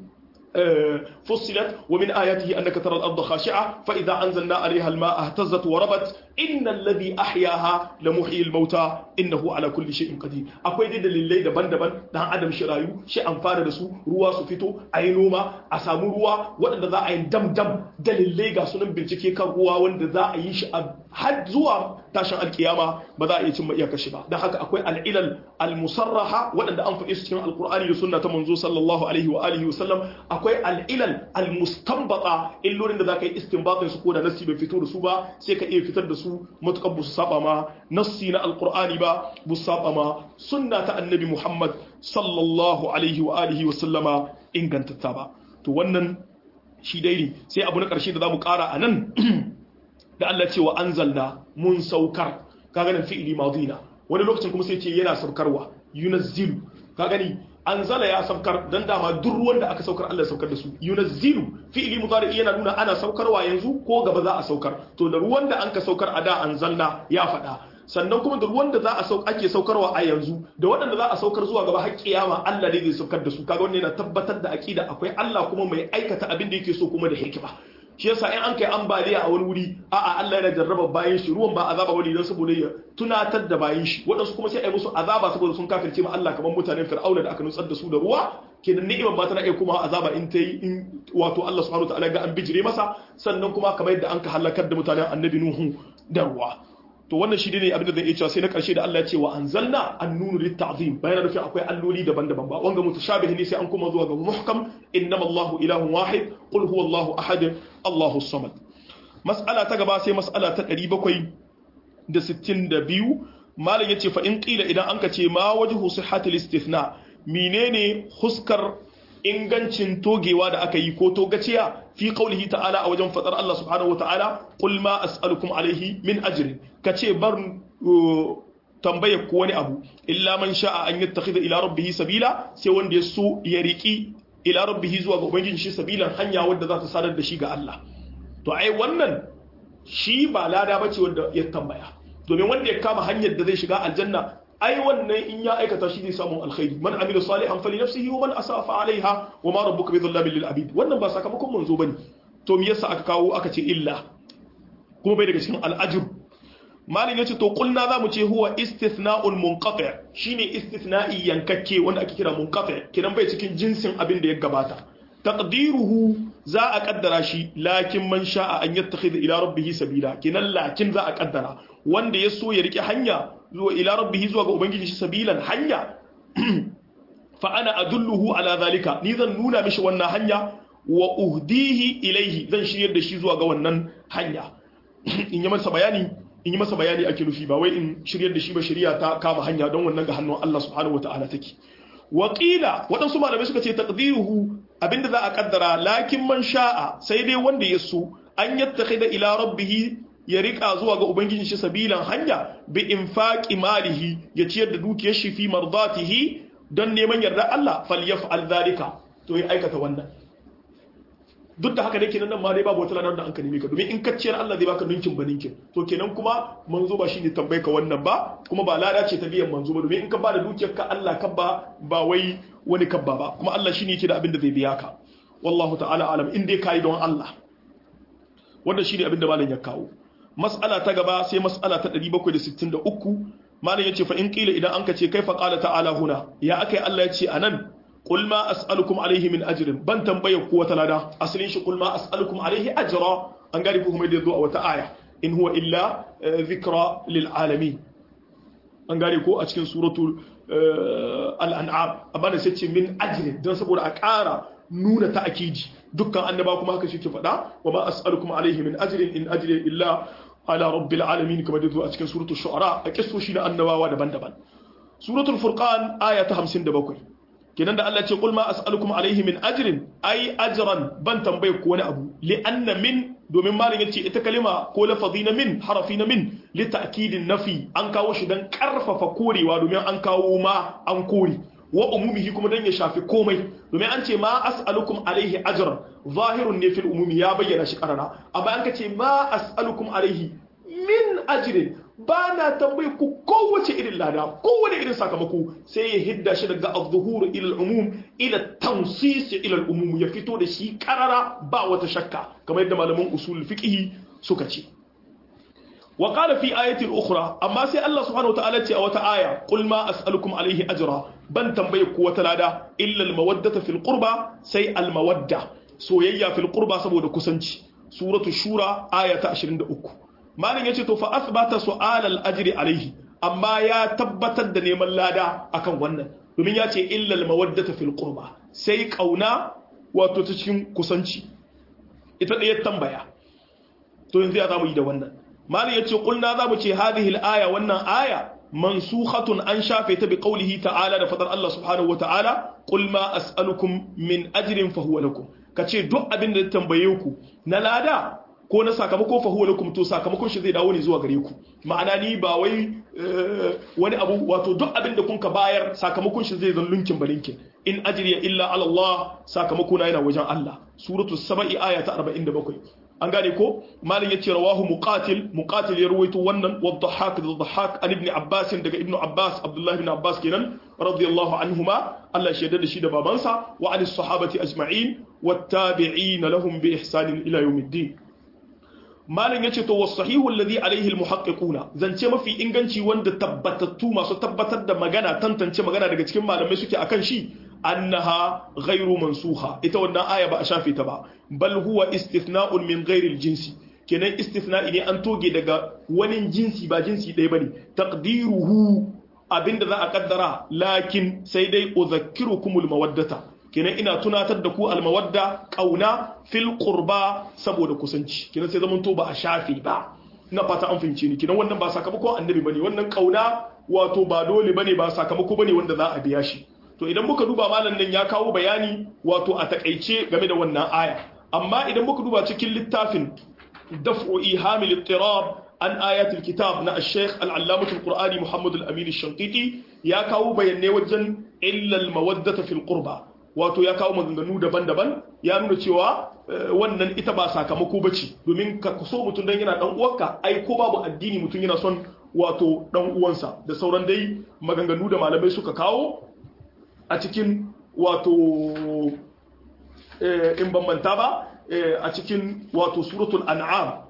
فصلت ومن آياته أنك ترى الأرض خاشعة فإذا أنزلنا عليها الماء اهتزت وربت إن الذي أحياها لمحيي الموتى إنه على كل شيء قدير أكوي دي دليل دبان دبان دان عدم شرايو شيء أنفار دسو روا سفتو أينوما أسامو روا وأن ذا أين دم دم دليل غاسونن بنتكي كان روا وأن ذا أيش har zuwa tashin alkiyama ba za a iya cimma iyakar shi ba don haka akwai al'ilal al-musarraha waɗanda an faɗi su cikin alkur'ani da sunna ta manzo sallallahu alaihi wa alihi wa sallam akwai al'ilal al-mustanbata illolin da za ka yi istinbatin su ko da nassi bai fito da su ba sai ka iya fitar da su matukar bu su saba ma nassi na alkur'ani ba bu su saba ma sunna ta annabi muhammad sallallahu alaihi wa alihi wa sallama ingantatta ba to wannan shi dai ne sai abu na ƙarshe da za mu ƙara a nan da Allah ce wa anzalna mun saukar ka ganin fi'ili madina wani lokacin kuma sai ce yana saukarwa yunazzilu ka gani anzala ya saukar dan dama duk ruwan da aka saukar Allah ya saukar da su yunazzilu fi'ili mudari yana nuna ana saukarwa yanzu ko gaba za a saukar to da ruwan da anka saukar a da anzalna ya faɗa sannan kuma da ruwan da za a sauk ake saukarwa a yanzu da waɗanda za a saukar zuwa gaba har kiyama Allah ne zai saukar da su kaga wannan yana tabbatar da aqida akwai Allah kuma mai aikata abin da yake so kuma da hikima shi yasa in an kai ambaliya a wani wuri a'a Allah yana jarraba bayan shi ruwan ba azaba bane dan saboda ya tunatar da bayan shi waɗansu kuma sai a yi musu azaba saboda sun kafirce ma Allah kamar mutanen Fir'auna da aka nutsar da su da ruwa kenan ni'imar ba tana iya kuma azaba in ta yi in wato Allah subhanahu wataala ga an bijire masa sannan kuma kamar yadda an ka halakar da mutanen Annabi Nuhu da ruwa to wannan shi ne abin da zan iya cewa sai na karshe da Allah ya ce wa anzalna annunu litta'zim bayan rufi akwai alloli daban-daban ba wanga mutashabih ne sai an kuma zuwa ga muhkam innama Allahu ilahun wahid qul huwallahu ahad Allahu samad mas'ala ta gaba sai mas'ala ta 762 malam yace fa in qila idan anka ce ma wajhu sihhatil istithna menene huskar ingancin togewa da aka yi ko togaciya fi qaulihi ta'ala a wajen fadar Allah subhanahu wa ta'ala qul ma as'alukum alaihi min ajrin kace bar tambaye ku wani abu illa man sha'a an yattakhidha ila rabbih sabila sai wanda ya so ya riki ila rabbih zuwa ga ubangiji shi sabilan hanya wadda za ta sadar da shi ga Allah to ai wannan shi ba lada bace wanda ya tambaya domin wanda ya kama hanyar da zai shiga aljanna ai wannan in ya aikata shi zai samu alkhairi man amila salihan fali nafsihi wa man asafa alaiha wa ma rabbuka bidhallamin lil abid wannan ba sakamakon manzo bane to me yasa aka kawo aka ce illa kuma bai daga cikin al'ajr malin yace to kulna zamu ce huwa istithna'un munqati shine istithna'i yankakke wanda ake kira munqati kiran bai cikin jinsin abin da ya gabata taqdiruhu za a kaddara shi lakin man sha'a an yattakhidha ila rabbih sabila kinan lakin za a kaddara wanda ya so ya rike hanya zuwa ila rabbihi zuwa ga ubangiji shi sabilan hanya fa ana adulluhu ala zalika ni zan nuna mishi wannan hanya wa uhdihi ilaihi zan shiryar da shi zuwa ga wannan hanya in yi masa bayani in yi masa bayani ake nufi ba wai in shiryar da shi ba shari'a ta kama hanya don wannan ga hannun Allah subhanahu wataala take Wakila waɗansu malamai suka ce taqdiruhu abinda za a kaddara lakin man sha'a sai dai wanda ya so an yattakhida ila rabbihi ya rika zuwa ga ubangijin shi sabilan hanya bi infaqi malihi ya ciyar da dukiyar shi fi mardatihi don neman yarda Allah falyaf'al zalika to ya aikata wannan duk da haka dai kenan nan ma dai babu wata ladar da an ka nemi ka domin in ka ciyar Allah zai baka ninkin ba ninkin to kenan kuma manzo ba shine tambaye ka wannan ba kuma ba lada ce ta biyan manzo ba domin in ka ba da dukiyar ka Allah ka ba ba wai wani kabba ba kuma Allah shine yake da abin da zai biya ka wallahu ta'ala alam in dai kai don Allah wannan shine abin da malam ya kawo mas'ala ta gaba sai mas'ala ta 763 malam yace fa in qila idan an ka ce kaifa qala ta'ala huna ya akai Allah ya ce anan qul ma as'alukum alayhi min ajrin ban tambaye ku wata lada asalin shi qul ma as'alukum alayhi ajra an gari ku kuma da zo a wata aya in huwa illa dhikra lil alamin an gari ko a cikin suratul al-an'am amma da sai ce min ajrin dan saboda a ƙara nuna ta'akidi dukkan annaba kuma haka shi ke faɗa wa ma as'alukum alayhi min ajrin in ajri illa ala rabbil alamin kamar da zo a cikin suratul shu'ara a kissoshi na annabawa daban-daban suratul furqan aya ta 57 kenan da Allah ce qul ma as'alukum alayhi min ajrin ai ajran ban tambaye ko wani abu li anna min domin malin yace ita kalima ko lafazi na min harafi na min li ta'kidin nafi an kawo shi dan karfafa korewa domin an kawo ma an kore wa umumihi kuma dan ya shafi komai domin an ce ma as'alukum alaihi ajran zahirun ne fil umumi ya bayyana shi karara amma an ka ce ma as'alukum alaihi min ajrin ba na tambayi ku kowace irin lada kowane irin sakamako sai ya hidda shi daga az-zuhur ila al-umum ila tansis ila al-umum ya fito da shi karara ba wata shakka kamar yadda malaman usul fiqh suka ce wa qala fi ayatin ukhra amma sai Allah subhanahu wataala ce a wata aya qul ma as'alukum alayhi ajra ban tambaye ku wata lada illa al-mawaddata fil qurba sai al-mawadda soyayya fil qurba saboda kusanci suratu shura aya ta 23 malin yace to fa asbata su'al al-ajri alayhi amma ya tabbatar da neman lada akan wannan domin ya ce illa al-mawaddata fil qurba sai kauna wato ta cikin kusanci ita da ya tambaya to yanzu ya zamu yi da wannan malin yace kulna zamu ce hadhihi al-aya wannan aya mansukhatun an shafe ta bi qawlihi ta'ala da fadar Allah subhanahu wa ta'ala qul ma as'alukum min ajrin fa huwa lakum ka ce duk abin da tambaye ku na lada ko na sakamako fa huwa lakum to sakamakon shi zai dawo ne zuwa gare ku ma'ana ni ba wai wani abu wato duk abin da kun ka bayar sakamakon shi zai zan lunkin balinkin in ajriya illa ala Allah sakamako na yana wajen Allah suratu saba'i aya ta 47 an gane ko malin yace rawahu muqatil muqatil ya ruwaito wannan wa dhahak da dhahak an ibn abbas daga ibn abbas abdullah ibn abbas kenan radiyallahu anhuma Allah shaida da shi da babansa wa an sahabati ajma'in wattabi'in lahum bi ihsan ila yawmiddin malin yace to was-sahihu alladhi alayhi al-muhaqqiquna zance mafi inganci wanda tabbatattu masu tabbatar da magana tantance magana daga cikin malamai suke akan shi annaha ghairu mansuha ita wannan aya ba a shafe ta ba bal huwa istithna'un min ghairi jinsi kenan istithna'i ne an toge daga wani jinsi ba jinsi ɗaya bane taqdiruhu abinda za a kaddara lakin sai dai udhakkirukumul mawaddata kenan ina tunatar da ku almawadda kauna fil qurba saboda kusanci kenan sai zaman to ba a shafe ba ina fata an fahimce ni kenan wannan ba sakamako annabi bane wannan kauna wato ba dole bane ba sakamako bane wanda za a biya shi to idan muka duba malam nan ya kawo bayani wato a takaice game da wannan aya amma idan muka duba cikin littafin daf'u ihamil ittirab an ayatul kitab na al-sheikh al-allamah al-qur'ani muhammad al-amin al-shanqiti ya kawo bayanai wajen illa al-mawaddata fil qurba wato ya kawo maganganu daban-daban ya nuna cewa wannan ita ba sakamako bace domin ka so mutum dan yana dan uwarka ai ko babu addini mutum yana son wato dan uwansa da sauran dai maganganu da malamai suka kawo a cikin wato in bambanta ba a cikin wato suratul an'am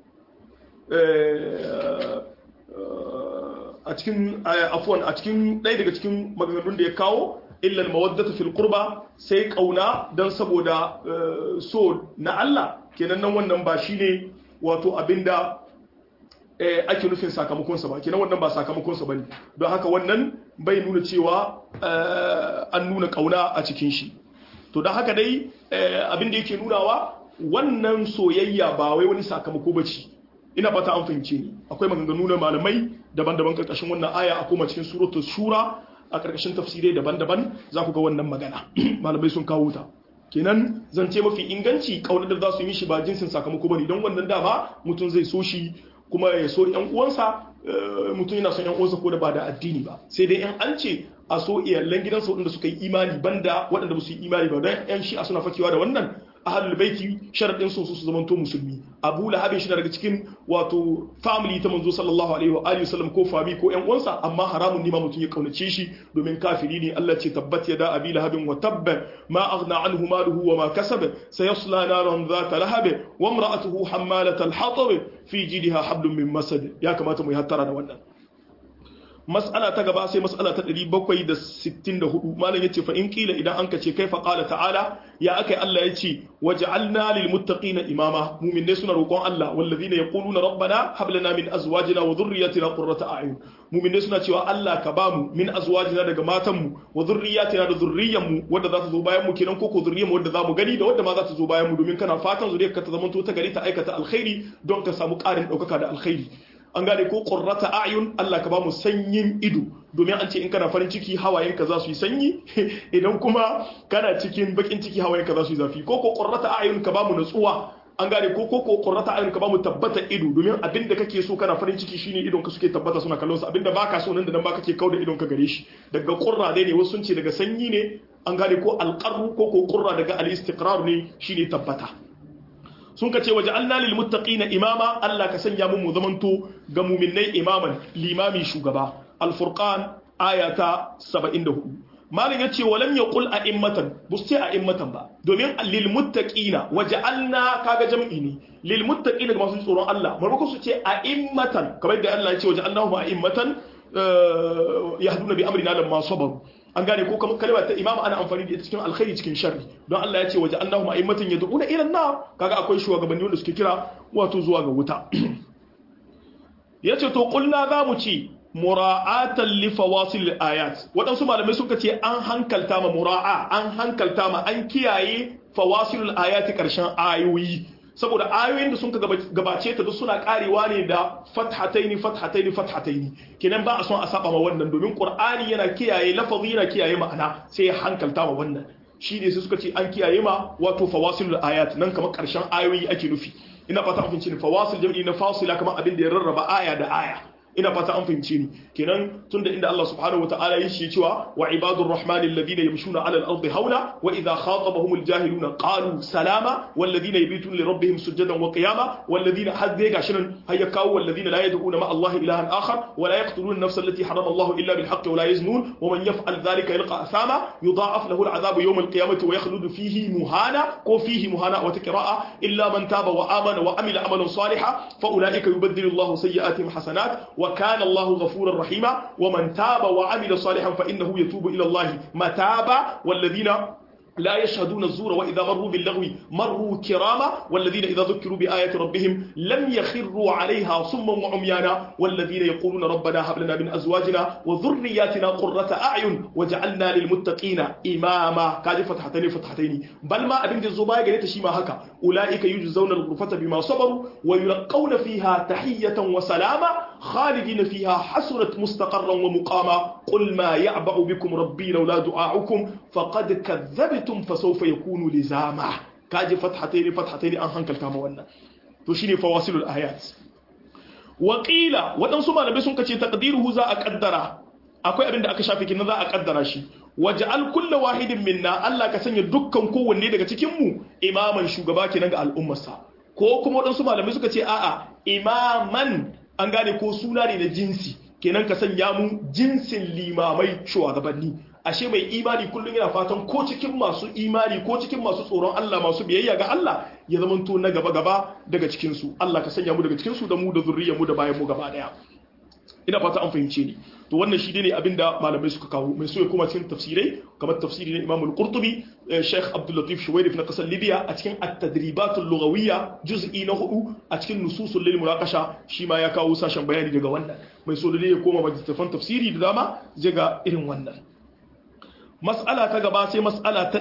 a cikin afwan a cikin ɗaya daga cikin maganganun da ya kawo illal mawaddatu fil qurba sai kauna dan saboda so na Allah kenan nan wannan ba shine wato abinda ake nufin sakamakonsa ba kenan wannan ba sakamakonsa bane don haka wannan bai nuna cewa an nuna kauna a cikin shi to don haka dai abin da yake nunawa wannan soyayya ba wai wani sakamako bace ina fata an fahimce ni akwai maganganu na malamai daban-daban karkashin wannan aya a koma cikin suratul shura a karkashin tafsirai daban-daban za ku ga wannan magana malamai sun kawo ta kenan zance mafi inganci kaunar da za su yi shi ba jinsin sakamako bane don wannan dama mutum zai so shi kuma ya so yan uwansa mutum yana son yan uwansa ko da ba da addini ba sai dai yan an ce a so iyalan gidansa waɗanda suka yi imani banda waɗanda ba su yi imani ba don yan shi'a suna fakewa da wannan ahlul baiti sharadin su su zamanto musulmi abu lahabin shi daga cikin wato family ta manzo sallallahu alaihi wa alihi wasallam ko fami ko yan uwansa amma haramun ne ma mutum ya kaunace shi domin kafiri ne Allah ce tabbat yada abi lahabin wa tabba ma aghna anhu maluhu wa ma kasab sayasla naran dhata lahab wa imra'atuhu hammalat al-hatab fi jidha hablum min masad ya kamata mu yi hattara da wannan mas'ala ta gaba sai mas'ala ta 764 malam yace fa in kila idan an kace kai fa qala ta'ala ya akai Allah yace waj'alna lil muttaqina imama mu'minai suna roƙon Allah wallazina yaquluna rabbana hab lana min azwajina wa dhurriyyatina qurrata a'yun mu'minai suna cewa Allah ka bamu min azwajina daga matanmu wa dhurriyyatina da dhurriyyanmu wanda za ta zo bayan mu kenan ko ko dhurriyyanmu wanda za mu gani da wanda ma za ta zo bayan mu domin kana fatan zuriyarka ta zamanto ta gari ta aikata alkhairi don ka samu ƙarin ɗaukaka da alkhairi an gane ko qurrata a'yun Allah ka ba mu sanyin ido domin an ce in kana farin ciki hawayenka za su yi sanyi idan kuma kana cikin bakin ciki hawayenka za su yi zafi ko ko qurrata a'yun ka ba mu natsuwa an gane ko ko ko qurrata a'yun ka ba mu tabbata ido domin abinda kake so kana farin ciki shine idon ka suke tabbata suna kallon sa abinda baka so nan da nan ba kake kauda idon ka gare shi daga qurra dai ne wasu sun ce daga sanyi ne an gane ko alqarru ko ko qurra daga al-istiqrar ne shine tabbata sun ka ce waje Allah lil muttaqina imama Allah ka sanya mu mu zamanto ga mu'minnai imaman limami shugaba al-furqan ayata 74 malin yace walam yaqul a'immatan busti a'immatan ba domin lil muttaqina waja'alna kaga jam'i ne lil muttaqina ga masu tsoron Allah marmako su ce a'immatan kamar da Allah ya ce waja'alnahum a'immatan yahduna bi amrina lamma sabaru an gane ko kamar kalma ta imama ana amfani da ita cikin alkhairi cikin sharri don Allah ya ce waje annahum a'immatan yad'una ila an-nar kaga akwai shugabanni wanda suke kira wato zuwa ga wuta yace to kulna za mu ci mura'atan li fawasil ayat wadansu malamai suka ce an hankalta ma mura'a an hankalta ma an kiyaye fawasil ayati karshen ayoyi saboda ayoyin da sun ka gabace ta duk suna karewa ne da fathataini fathataini fathataini kenan ba a son a saba ma wannan domin qur'ani yana kiyaye lafazi yana kiyaye ma'ana sai ya hankalta ma wannan shi ne sai suka ce an kiyaye ma wato fawasilul ayat nan kamar karshen ayoyi ake nufi ina fata an fahimci ni fawasil jam'i na fasila kamar abin da ya rarraba aya da aya ina fata an fahimce ni kenan tunda inda Allah subhanahu wataala ya shi cewa wa ibadur rahmanil ladina yamshuna ala al-ardi hauna wa idha khatabahumul jahiluna qalu salama wal ladina yabituna li rabbihim sujadan wa qiyama wal ladina hadde gashinan hayya kawo wal ladina la yad'una ma Allah ilahan akhar wa la yaqtuluna an-nafsa allati harama Allah illa bil haqqi wa la yaznun wa man yaf'al dhalika yalqa athama yudha'af lahu al-'adhabu yawm al-qiyamati wa yakhlud fihi muhana ko fihi muhana wa tikra'a illa man taba wa amana wa amila amalan salihan fa ulaika yubaddilu Allah sayyi'atihim hasanat وكان الله غفورا رحيما ومن تاب وعمل صالحا فإنه يتوب إلى الله متابا والذين لا يشهدون الزور وإذا مروا باللغو مروا كراما والذين إذا ذكروا بآيات ربهم لم يخروا عليها صما وعميانا والذين يقولون ربنا هب لنا من أزواجنا وذرياتنا قرة أعين وجعلنا للمتقين إماما كاد فتحتين فتحتين بل ما أبن الزبايا قلت شيما هكا أولئك يجزون الغرفة بما صبروا ويلقون فيها تحية وسلاما خالدين فيها حسرت مستقرا ومقاما قل ما يعبأ بكم ربي لولا دعاؤكم فقد كذبت kuntum fa sawfa yakunu lizama kaji fathatayn fathatayn an hankalta ma wannan to shine fawasilul ayat wa qila wadansu malamai sun kace taqdiruhu za a kaddara akwai abin da aka shafe kin za a kaddara shi waj'al kullu wahidin minna Allah ka sanya dukkan kowanne daga cikin mu imaman shugaba kenan ga al'ummarsa ko kuma wadansu malamai suka ce a'a imaman an gane ko suna ne na jinsi kenan ka sanya mu jinsin limamai shugabanni ashe mai imani kullum yana fatan ko cikin masu imani ko cikin masu tsoron Allah masu biyayya ga Allah ya zama to na gaba gaba daga cikin su Allah ka sanya mu daga cikin su da mu da zuriyar mu da bayan mu gaba daya ina fata an fahimce ni to wannan shi ne abinda malamai suka kawo mai so ya koma cikin tafsirai kamar tafsiri na Imam al-Qurtubi Sheikh Abdul Latif Shuwairif na kasar Libya a cikin at-tadribat al-lughawiyya juz'i na hudu a cikin nususul lil munaqasha shi ma ya kawo sashen bayani daga wannan mai so da ya koma majalisan tafsiri da dama zai ga irin wannan mas'ala ta gaba sai mas'ala ta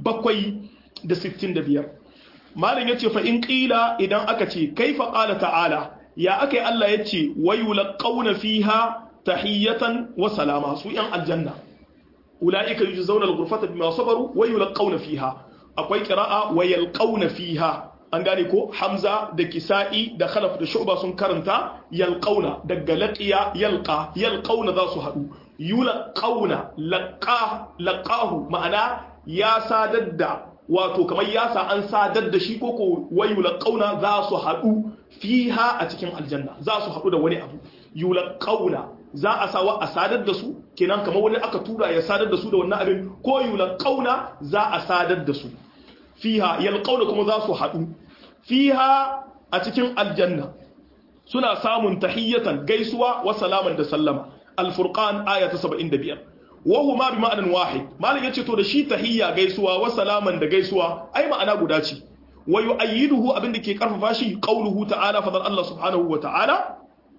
765 malam yace fa in qila idan aka ce kaifa qala ta'ala ya akai Allah yace wayulqauna fiha tahiyatan wa salama su yan aljanna ulaika yujzauna al-ghurfata bima sabaru wayulqauna fiha akwai qira'a wayalqauna fiha an gane ko hamza da kisa'i da khalaf da shu'ba sun karanta yalqauna daga laqiya yalqa yalqauna za su hadu yulqauna laqa laqahu ma'ana ya sadar da wato kamar ya sa an sadar da shi koko wayulqauna za su hadu fiha a cikin aljanna za su hadu da wani abu yulqauna za a sawa a sadar da su kenan kamar wani aka tura ya sadar da su da wannan abin ko yulqauna za a sadar da su fiha yalqauna kuma za su haɗu fiha a cikin aljanna suna samun tahiyyatan gaisuwa wa salaman da sallama al-furqan aya ta 75 wa huma bi ma'anan wahid malam yace to da shi tahiyya gaisuwa wa salaman da gaisuwa ai ma'ana guda ce wa yu'ayyiduhu abinda ke karfafa shi qauluhu ta'ala fadal Allah subhanahu wa ta'ala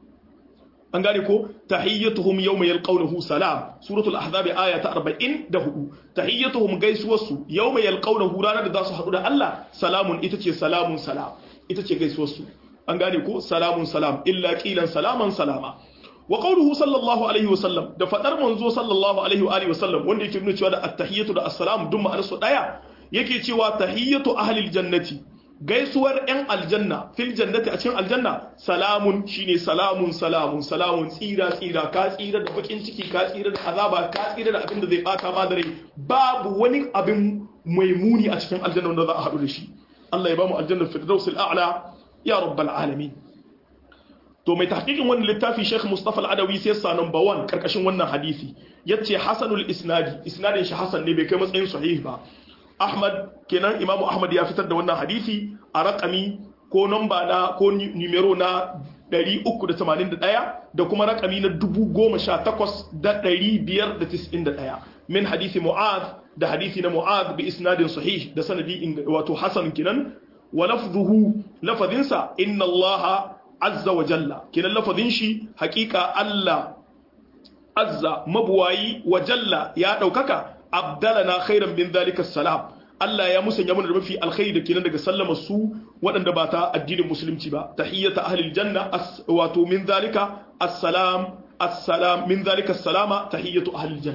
an gane ko tahiyyatuhum yawma yalqawnahu salam suratul ahzab aya ta 44 tahiyyatuhum gaisuwarsu yawma yalqawnahu ranar da za su hadu da Allah salamun ita ce salamun salam ita ce gaisuwarsu an gane ko salamun salam illa qilan salaman salama wa qawluhu sallallahu alaihi wasallam da fadar manzo sallallahu alaihi wa alihi wasallam wanda yake nuna cewa da at-tahiyyatu da as-salam duk ma'anar su daya yake cewa tahiyyatu ahlil jannati gaisuwar 'yan aljanna fil jannati a cikin aljanna salamun shine salamun salamun salamun tsira tsira ka tsira da bakin ciki ka tsira da azaba ka tsira da abin da zai bata ma da rai babu wani abin mai muni a cikin aljanna wanda za a haɗu da shi Allah ya ba mu aljanna firdausil a'la ya rabbal alamin to mai tahqiqin wannan littafi Sheikh Mustafa Al-Adawi sai sa number 1 karkashin wannan hadisi yace hasanul isnadi isnadin shi hasan ne bai kai matsayin sahih ba Ahmad kenan Imam Ahmad ya fitar da wannan hadisi a rakami ko namba na ko numero na 381 da kuma rakami na 18591 min hadisi Mu'adh da hadisi na Mu'adh bi isnadin sahih da sanadi wato hasan kenan wa lafzuhu lafadinsa inna Allah azza wa jalla kenan lafazin shi hakika Allah azza mabuwayi wa jalla ya daukaka abdalana khairan min zalika salam Allah ya musanya mana da mafi alkhairi da kenan daga sallama su waɗanda ba ta addinin musulunci ba tahiyyata ahlil janna wato min zalika assalam assalam min zalika salama tahiyyatu ahlil janna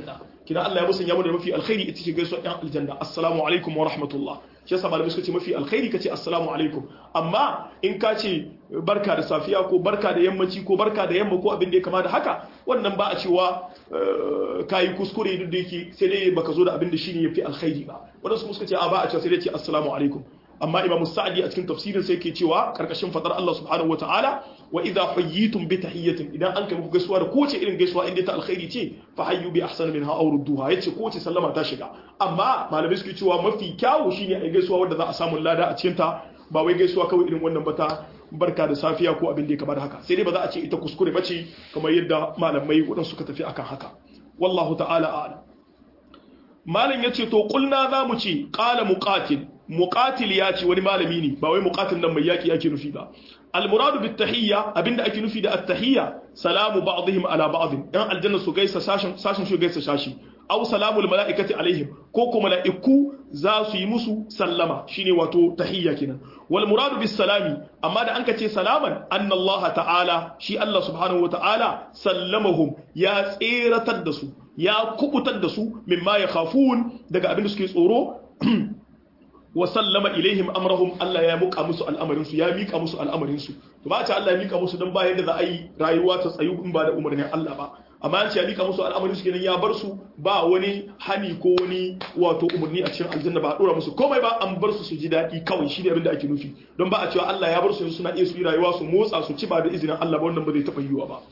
kina Allah ya musanya mu da mafi alkhairi ita ce gaisuwa yan aljanna assalamu alaikum wa rahmatullah shi yasa malamai suka ce mafi alkhairi kace assalamu alaikum amma in ka ce barka da safiya ko barka da yammaci ko barka da yamma ko abin da ya kama da haka wannan ba a cewa kayi kuskure duk da yake sai dai baka zo da abin da shine yafi alkhairi ba wadansu suka ce a ba a cewa sai dai ce assalamu alaikum amma imam sa'adi a cikin tafsirin sai ke cewa karkashin fadar Allah subhanahu wataala wa idza hayyitum bi tahiyyatin idan an kai muku gaisuwa da kowace irin gaisuwa inda ta alkhairi ce fa hayyu bi ahsani minha aw rudduha yace kowace sallama ta shiga amma malamai suke cewa mafi kyawu shine ai gaisuwa wanda za a samu lada a cikin ta ba wai gaisuwa kawai irin wannan bata barka da safiya ko abin da ya kamar haka sai dai ba za a ce ita kuskure bace kamar yadda malamai wadansu suka tafi akan haka wallahu ta'ala a'lam malam yace to kulna za mu ce qala muqatil muqatil ya ce wani malami ne ba wai muqatil nan mai yaki ake nufi ba almuradu bit tahiyya abinda ake nufi da at-tahiyya salamu ba'dihim ala ba'd dan aljanna su gaisa sashin sashin su gaisa sashi aw salamul malaikati alaihim ko ko malaiku za su yi musu sallama shine wato tahiyya kenan wal muradu bis salami amma da anka ce salaman anna Allah ta'ala shi Allah subhanahu wa ta'ala sallamahum ya tseratar da su ya kubutar da su mimma yakhafun daga abin da suke tsoro wa sallama ilaihim amrahum Allah ya muka musu al'amarin su ya mika musu al'amarin su to ba ta Allah ya mika musu dan ba yadda za a yi rayuwa ta tsayu in ba da umarnin Allah ba amma an ce ya mika musu al'amarin su kenan ya bar su ba wani hani ko wani wato umarni a cikin aljanna ba a dora musu komai ba an bar su su ji daɗi kawai shi ne abin da ake nufi don ba a cewa Allah ya bar su suna iya su yi rayuwa su motsa su ci ba da izinin Allah ba wannan ba zai taɓa yiwa ba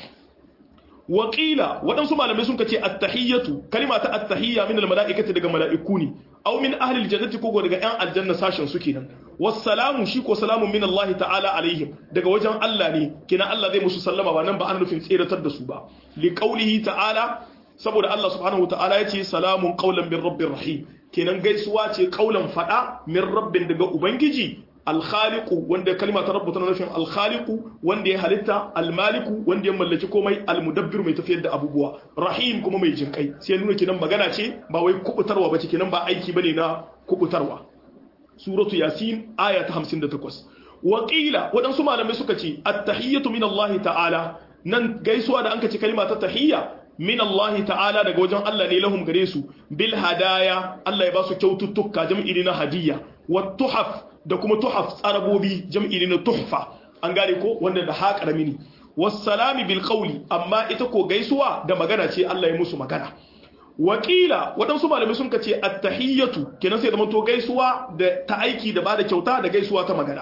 waƙila waɗansu malamai sun kace attahiyyatu kalima ta attahiyya min almala'ikati daga mala'iku ne aw min ahli aljannati ko daga ƴan aljanna sashen su kenan wassalamu shi ko salamun min Allah ta'ala alaihim daga wajen Allah ne kina Allah zai musu sallama ba nan ba ana nufin tseratar da su ba li qawlihi ta'ala saboda Allah subhanahu wa ta'ala yace salamun qawlan min rabbir rahim kenan gaisuwa ce qawlan fada min rabbin daga ubangiji alkhaliku wanda kalma ta rabbuta nufin alkhaliku wanda ya halitta almaliku wanda ya mallaki komai almudabbir mai tafiyar da abubuwa rahim kuma mai jinkai sai nuna kinan magana ce ba wai kubutarwa ba ce kinan ba aiki bane na kubutarwa suratu yasin aya ta 58 waqila wadansu malamai suka ce at-tahiyyatu min Allah ta'ala nan gaisuwa da anka ce kalma ta tahiyya min Allah ta'ala daga wajen Allah ne lahum gare su bil hadaya Allah ya ba su kyaututtuka jam'i na hadiyya wa tuhaf da kuma tuhaf tsarabobi jam'i na tuhfa an gane ko wanda da ha karami ne wassalami bil qawli amma ita ko gaisuwa da magana ce Allah ya musu magana wakila waɗansu malamai sun kace at-tahiyyatu kenan sai da to gaisuwa da ta aiki da bada kyauta da gaisuwa ta magana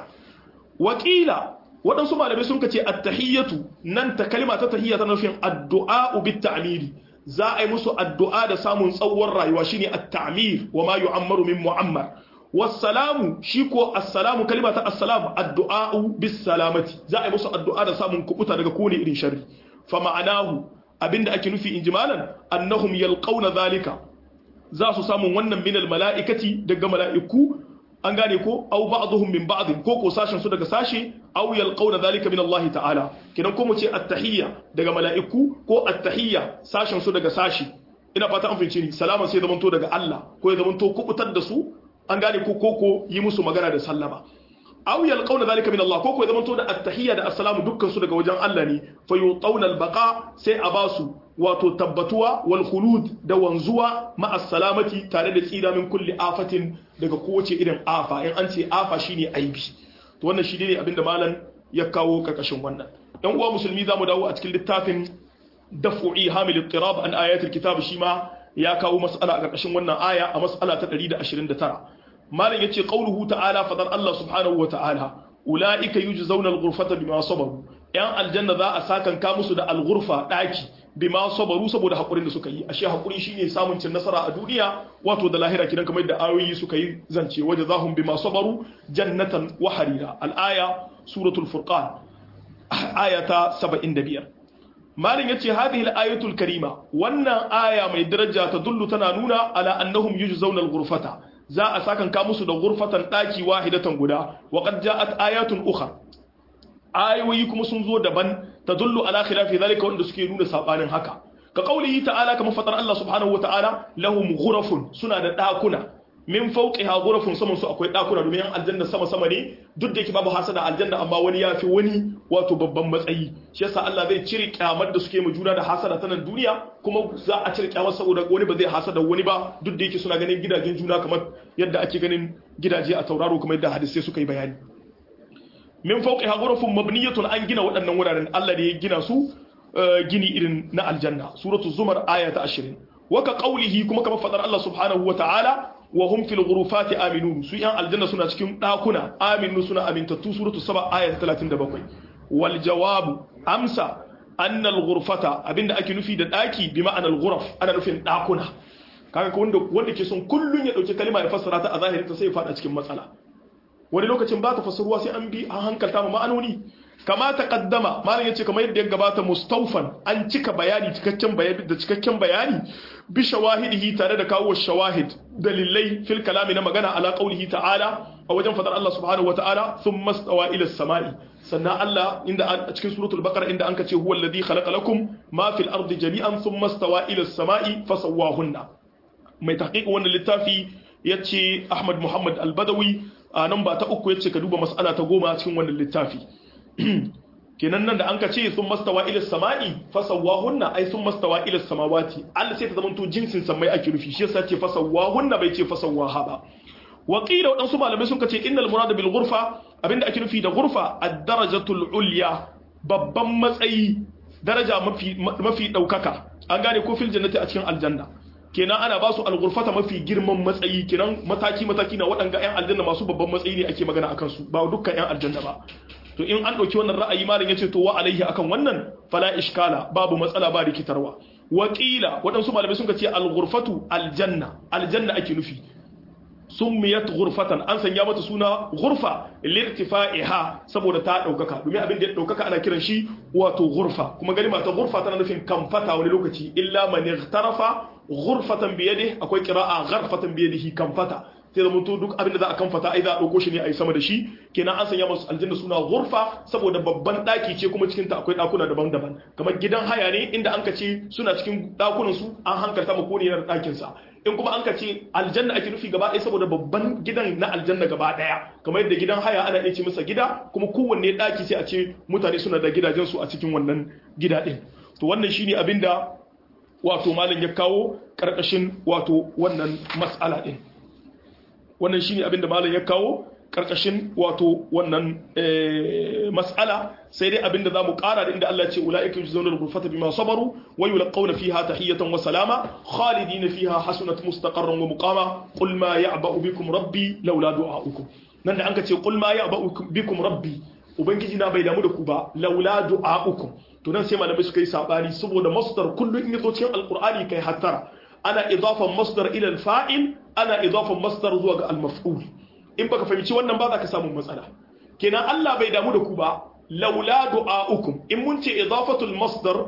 wakila waɗansu malamai sun kace at-tahiyyatu nan ta kalma ta tahiyya ta nufin addu'a bit ta'miri za a yi musu addu'a da samun tsawon rayuwa shine at-ta'mir wa ma yu'ammaru min mu'ammar wassalamu shi ko assalamu kalma ta assalamu addu'a'u bis salamati za a yi musu addu'a da samun kubuta daga kone irin sharri fa ma'anahu abinda ake nufi injimalan annahum yalqauna zalika za su samu wannan min al mala'ikati daga mala'iku an gane ko aw ba'dhum min ba'd ko ko sashin su daga sashi aw yalqauna zalika min Allah ta'ala kidan ko mu ce at-tahiyya daga mala'iku ko at-tahiyya sashin su daga sashi ina fata an fahimci ni salama sai zamanto daga Allah ko ya zamanto kubutar da su an gane ko koko yi musu magana da sallama aw yalqawna zalika min Allah koko ya zamanto da attahiyya da assalamu dukkan su daga wajen Allah ne fa yutawna albaqa sai a basu wato tabbatuwa wal khulud da wanzuwa ma assalamati tare da tsira min kulli afatin daga kowace irin afa in an ce afa shine aibi to wannan shi ne abinda malam ya kawo karkashin wannan dan uwa musulmi zamu dawo a cikin littafin daf'i hamil ittirab an ayatul kitab shi ma ya kawo mas'ala a karkashin wannan aya a mas'ala ta 129 malam yace qauluhu ta'ala fadar Allah subhanahu wa ta'ala ulaika yujzauna al-ghurfata bima sabaru yan aljanna za a sakan ka musu da al-ghurfa daki bima sabaru saboda hakurin da suka yi ashe hakuri shine samun cin nasara a duniya wato da lahira kidan kamar da ayoyi suka yi zance wajazahum bima sabaru jannatan wa harira al-aya suratul furqan ayata 75 malin yace hadhihi al-ayatul karima wannan aya mai daraja ta dullu tana nuna ala annahum yujzauna al-ghurfata za a sakan ka musu da ghurfatan daki wahidatan guda wa qad ja'at ayatun ukhra ayoyi kuma sun zo daban tadullu ala khilafi zalika wanda suke nuna sabanin haka ka qaulihi ta'ala kamar fatar Allah subhanahu wa ta'ala lahum ghurafun suna da dakuna min fawqiha ghurafun saman su akwai dakuna domin yan aljanna sama sama ne duk da yake babu hasada aljanna amma wani yafi wani wato babban matsayi shi yasa Allah zai cire kyamar da suke ma juna da hasada ta nan duniya kuma za a cire kyamar saboda wani ba zai hasada wani ba duk da yake suna ganin gidajen juna kamar yadda ake ganin gidaje a tauraro kamar yadda hadisai suka yi bayani min fauqi ghurafun mabniyatun an gina waɗannan wuraren Allah da ya gina su gini irin na aljanna suratul zumar aya ta 20 waka qawlihi kuma kamar fadar Allah subhanahu wataala wa hum fil ghurufati aminun su yan aljanna suna cikin dakuna aminu suna amintattu suratul saba aya ta 37 wal jawabu amsa anna al ghurfata abinda ake nufi da daki bi ma'ana al ghuraf ana nufin dakuna kaga ko wanda wanda ke son kullun ya dauki kalma ya fassara ta a zahirin ta sai ya fada cikin matsala wani lokacin ba ta fassaruwa sai an bi an hankalta ma ma'anoni kama ta kaddama malam yace kamar yadda ya gabata mustaufan an cika bayani cikakken bayani da cikakken bayani bi shawahidihi tare da kawo shawahid dalilai fil kalami na magana ala qaulihi ta'ala a wajen fadar Allah subhanahu wata'ala thumma stawa ila samai sannan Allah inda a cikin suratul baqara inda anka ce huwa alladhi khalaqa lakum ma fil ardi jami'an thumma stawa ila samai fasawwahunna mai tahqiq wannan littafi yace Ahmad Muhammad Al-Badawi a nan ba ta uku yace ka duba mas'ala ta goma cikin wannan littafi kenan nan da an ka ce sun mastawa ila sama'i fasawahunna ai sun mastawa ila samawati Allah sai ta zama to jinsin samai ake rufi shi yasa ce fasawahunna bai ce fasawaha ba wa qila wadansu malamai sun ce innal murad bil ghurfa abinda ake nufi da ghurfa ad-darajatul ulya babban matsayi daraja mafi mafi daukaka an gane ko fil jannati a cikin aljanna kenan ana ba su al-ghurfata mafi girman matsayi kenan mataki mataki na waɗanga 'yan aljanna masu babban matsayi ne ake magana akan su ba dukkan 'yan aljanna ba to in an ɗauki wannan ra'ayi malam yace to wa alaihi akan wannan fala iskala babu matsala ba rikitarwa wakila waɗansu malamai sun ce al-ghurfatu aljanna aljanna ake nufi summiyat ghurfatan an sanya mata suna ghurfa lirtifa'iha saboda ta daukaka domin abin da ya daukaka ana kiran shi wato ghurfa kuma kalma ta ghurfa tana nufin kamfata wani lokaci illa man ightarafa ghurfatan bi yadihi akwai qira'a gharfatan bi yadihi kamfata sai da mutu duk abin da za a kamfata ai za a dauko shi ne a yi sama da shi kenan an sanya masu aljanna suna ghurfa saboda babban daki ce kuma cikin ta akwai dakuna daban-daban kamar gidan haya ne inda an ka ce suna cikin dakunan su an hankalta mu ko ne na dakin sa in kuma an ka ce aljanna ake nufi gaba ɗaya saboda babban gidan na aljanna gaba ɗaya kamar yadda gidan haya ana iya ce masa gida kuma kowanne daki sai a ce mutane suna da gidajen su a cikin wannan gida ɗin to wannan shine abin da wato malam ya kawo karkashin wato wannan mas'ala ɗin wannan shine abin da malam ya kawo karkashin wato wannan mas'ala sai dai abin da zamu kara da inda Allah ya ce ulaika yujzauna al-ghurfata bima sabaru wa yulqawna fiha tahiyatan wa salama khalidina fiha hasunat mustaqarran wa muqama qul ma ya'ba'u bikum rabbi laula du'a'ukum nan da an ka ce qul ma ya'ba'u bikum rabbi ubangiji na bai damu da ku ba laula du'a'ukum to nan sai malamai suka yi sabani saboda masdar kullu in yazo cikin alqur'ani kai hattara ana idafan masdar ila al-fa'il ana idafan masdar zuwa ga al-maf'ul in baka fahimci wannan ba za ka samu matsala kenan Allah bai damu da ku ba laula du'a'ukum in mun ce idafatul masdar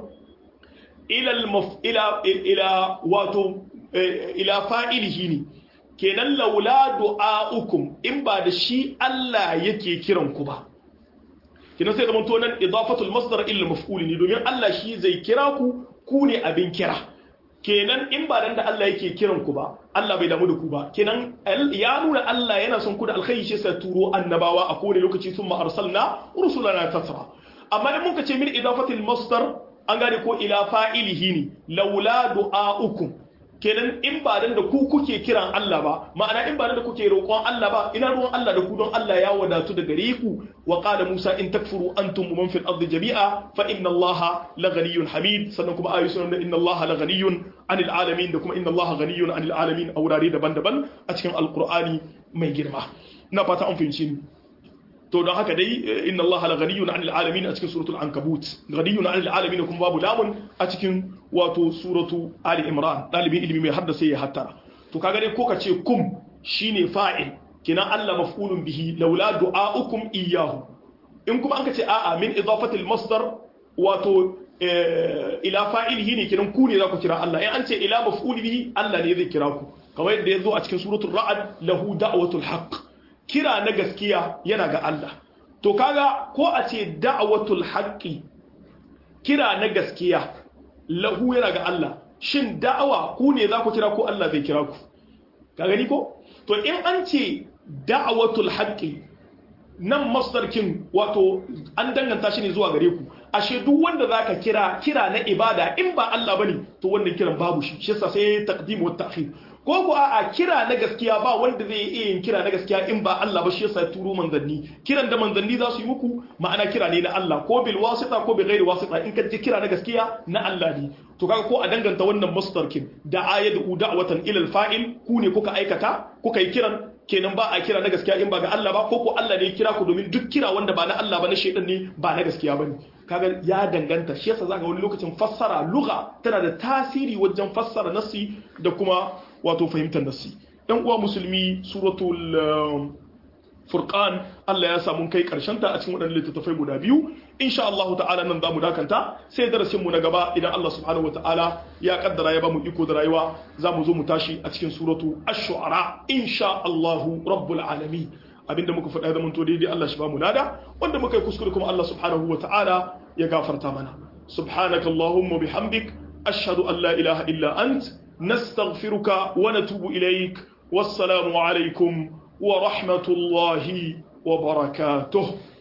ila ila ila wato ila fa'ilihi ne kenan laula du'a'ukum in ba da shi Allah yake kiran ku ba kenan sai zaman to nan idafatul masdar ila maf'ul ne domin Allah shi zai kira ku ku ne abin kira kenan in ba dan da Allah yake kiran ku ba Allah bai damu da ku ba kenan ya nuna Allah yana son ku da alkhairi shi sai turo annabawa a kowane lokaci sun arsalna rusulana tasra amma in muka ce min idafatil masdar an gane ko ila fa'ilihi ne laula du'a'ukum kenan in ba dan da ku kuke kiran Allah ba ma'ana in ba dan da kuke roƙon Allah ba ina ruwan Allah da ku don Allah ya wadatu da gare ku wa qala Musa in takfuru antum man fil ardi jami'a fa inna Allah la ghaniyyun hamid sannan kuma ayu sunan inna Allah la ghaniyyun anil alamin da kuma inna Allah ghaniyyun anil alamin a wurare daban-daban a cikin alqur'ani mai girma ina fata an fahimci ni to don haka dai inna Allah la ghaniyun 'anil alamin a cikin suratul ankabut ghaniyun 'anil alamin kuma babu lamun a cikin wato suratu ali imran dalibin ilimi mai haddasa ya hattara to kaga dai ko ka ce kum shine fa'il kina Allah maf'ulun bihi laula du'a'ukum iyyahu in kuma anka ce a'a min idafatil masdar wato ila fa'ilihi ne kinan ku ne za ku kira Allah in an ce ila maf'ul bihi Allah ne zai kira ku kamar yadda ya zo a cikin suratul ra'd lahu da'watul haqq kira na gaskiya yana ga Allah to kaga ko a ce da'watul haqqi kira na gaskiya lahu yana ga Allah shin da'awa ku ne za ku kira ko Allah zai kira ku ka gani ko to in an ce da'watul haqqi nan masdarkin wato an danganta shi ne zuwa gare ku ashe duk wanda zaka kira kira na ibada in ba Allah bane to wannan kiran babu shi shi yasa sai taqdim wa ta'khir ko ko a kira na gaskiya ba wanda zai iya yin kira na gaskiya in ba Allah ba shi yasa ya turo manzanni kiran da manzanni za su yi muku ma'ana kira ne na Allah ko bil wasita ko bi ghairi wasita in ka ji kira na gaskiya na Allah ne to kaga ko a danganta wannan masdarkin da ayatu da'watan ila al-fa'il ku ne kuka aikata kuka yi kiran kenan ba a kira na gaskiya in ba ga Allah ba ko ko Allah ne ya kira ku domin duk kira wanda ba na Allah ba na shedan ne ba na gaskiya bane kaga ya danganta shi yasa zaka wani lokacin fassara lugha tana da tasiri wajen fassara nasi da kuma wato fahimtar nasi dan uwa musulmi suratul furqan Allah ya samu kai karshen ta a cikin wadannan littattafai guda biyu insha Allah ta'ala nan zamu dakanta sai darasin mu na gaba idan Allah subhanahu ta'ala ya kaddara ya bamu iko da rayuwa zamu zo mu tashi a cikin suratu ash-shu'ara insha Allah rabbul alamin abinda muka faɗa da to daidai Allah shi ba mu lada wanda muka yi kuskure kuma Allah subhanahu wa ta'ala ya gafarta mana subhanaka allahumma bihamdik ashhadu an la ilaha illa ant nastaghfiruka wa natubu ilaik wassalamu alaikum wa rahmatullahi wa barakatuh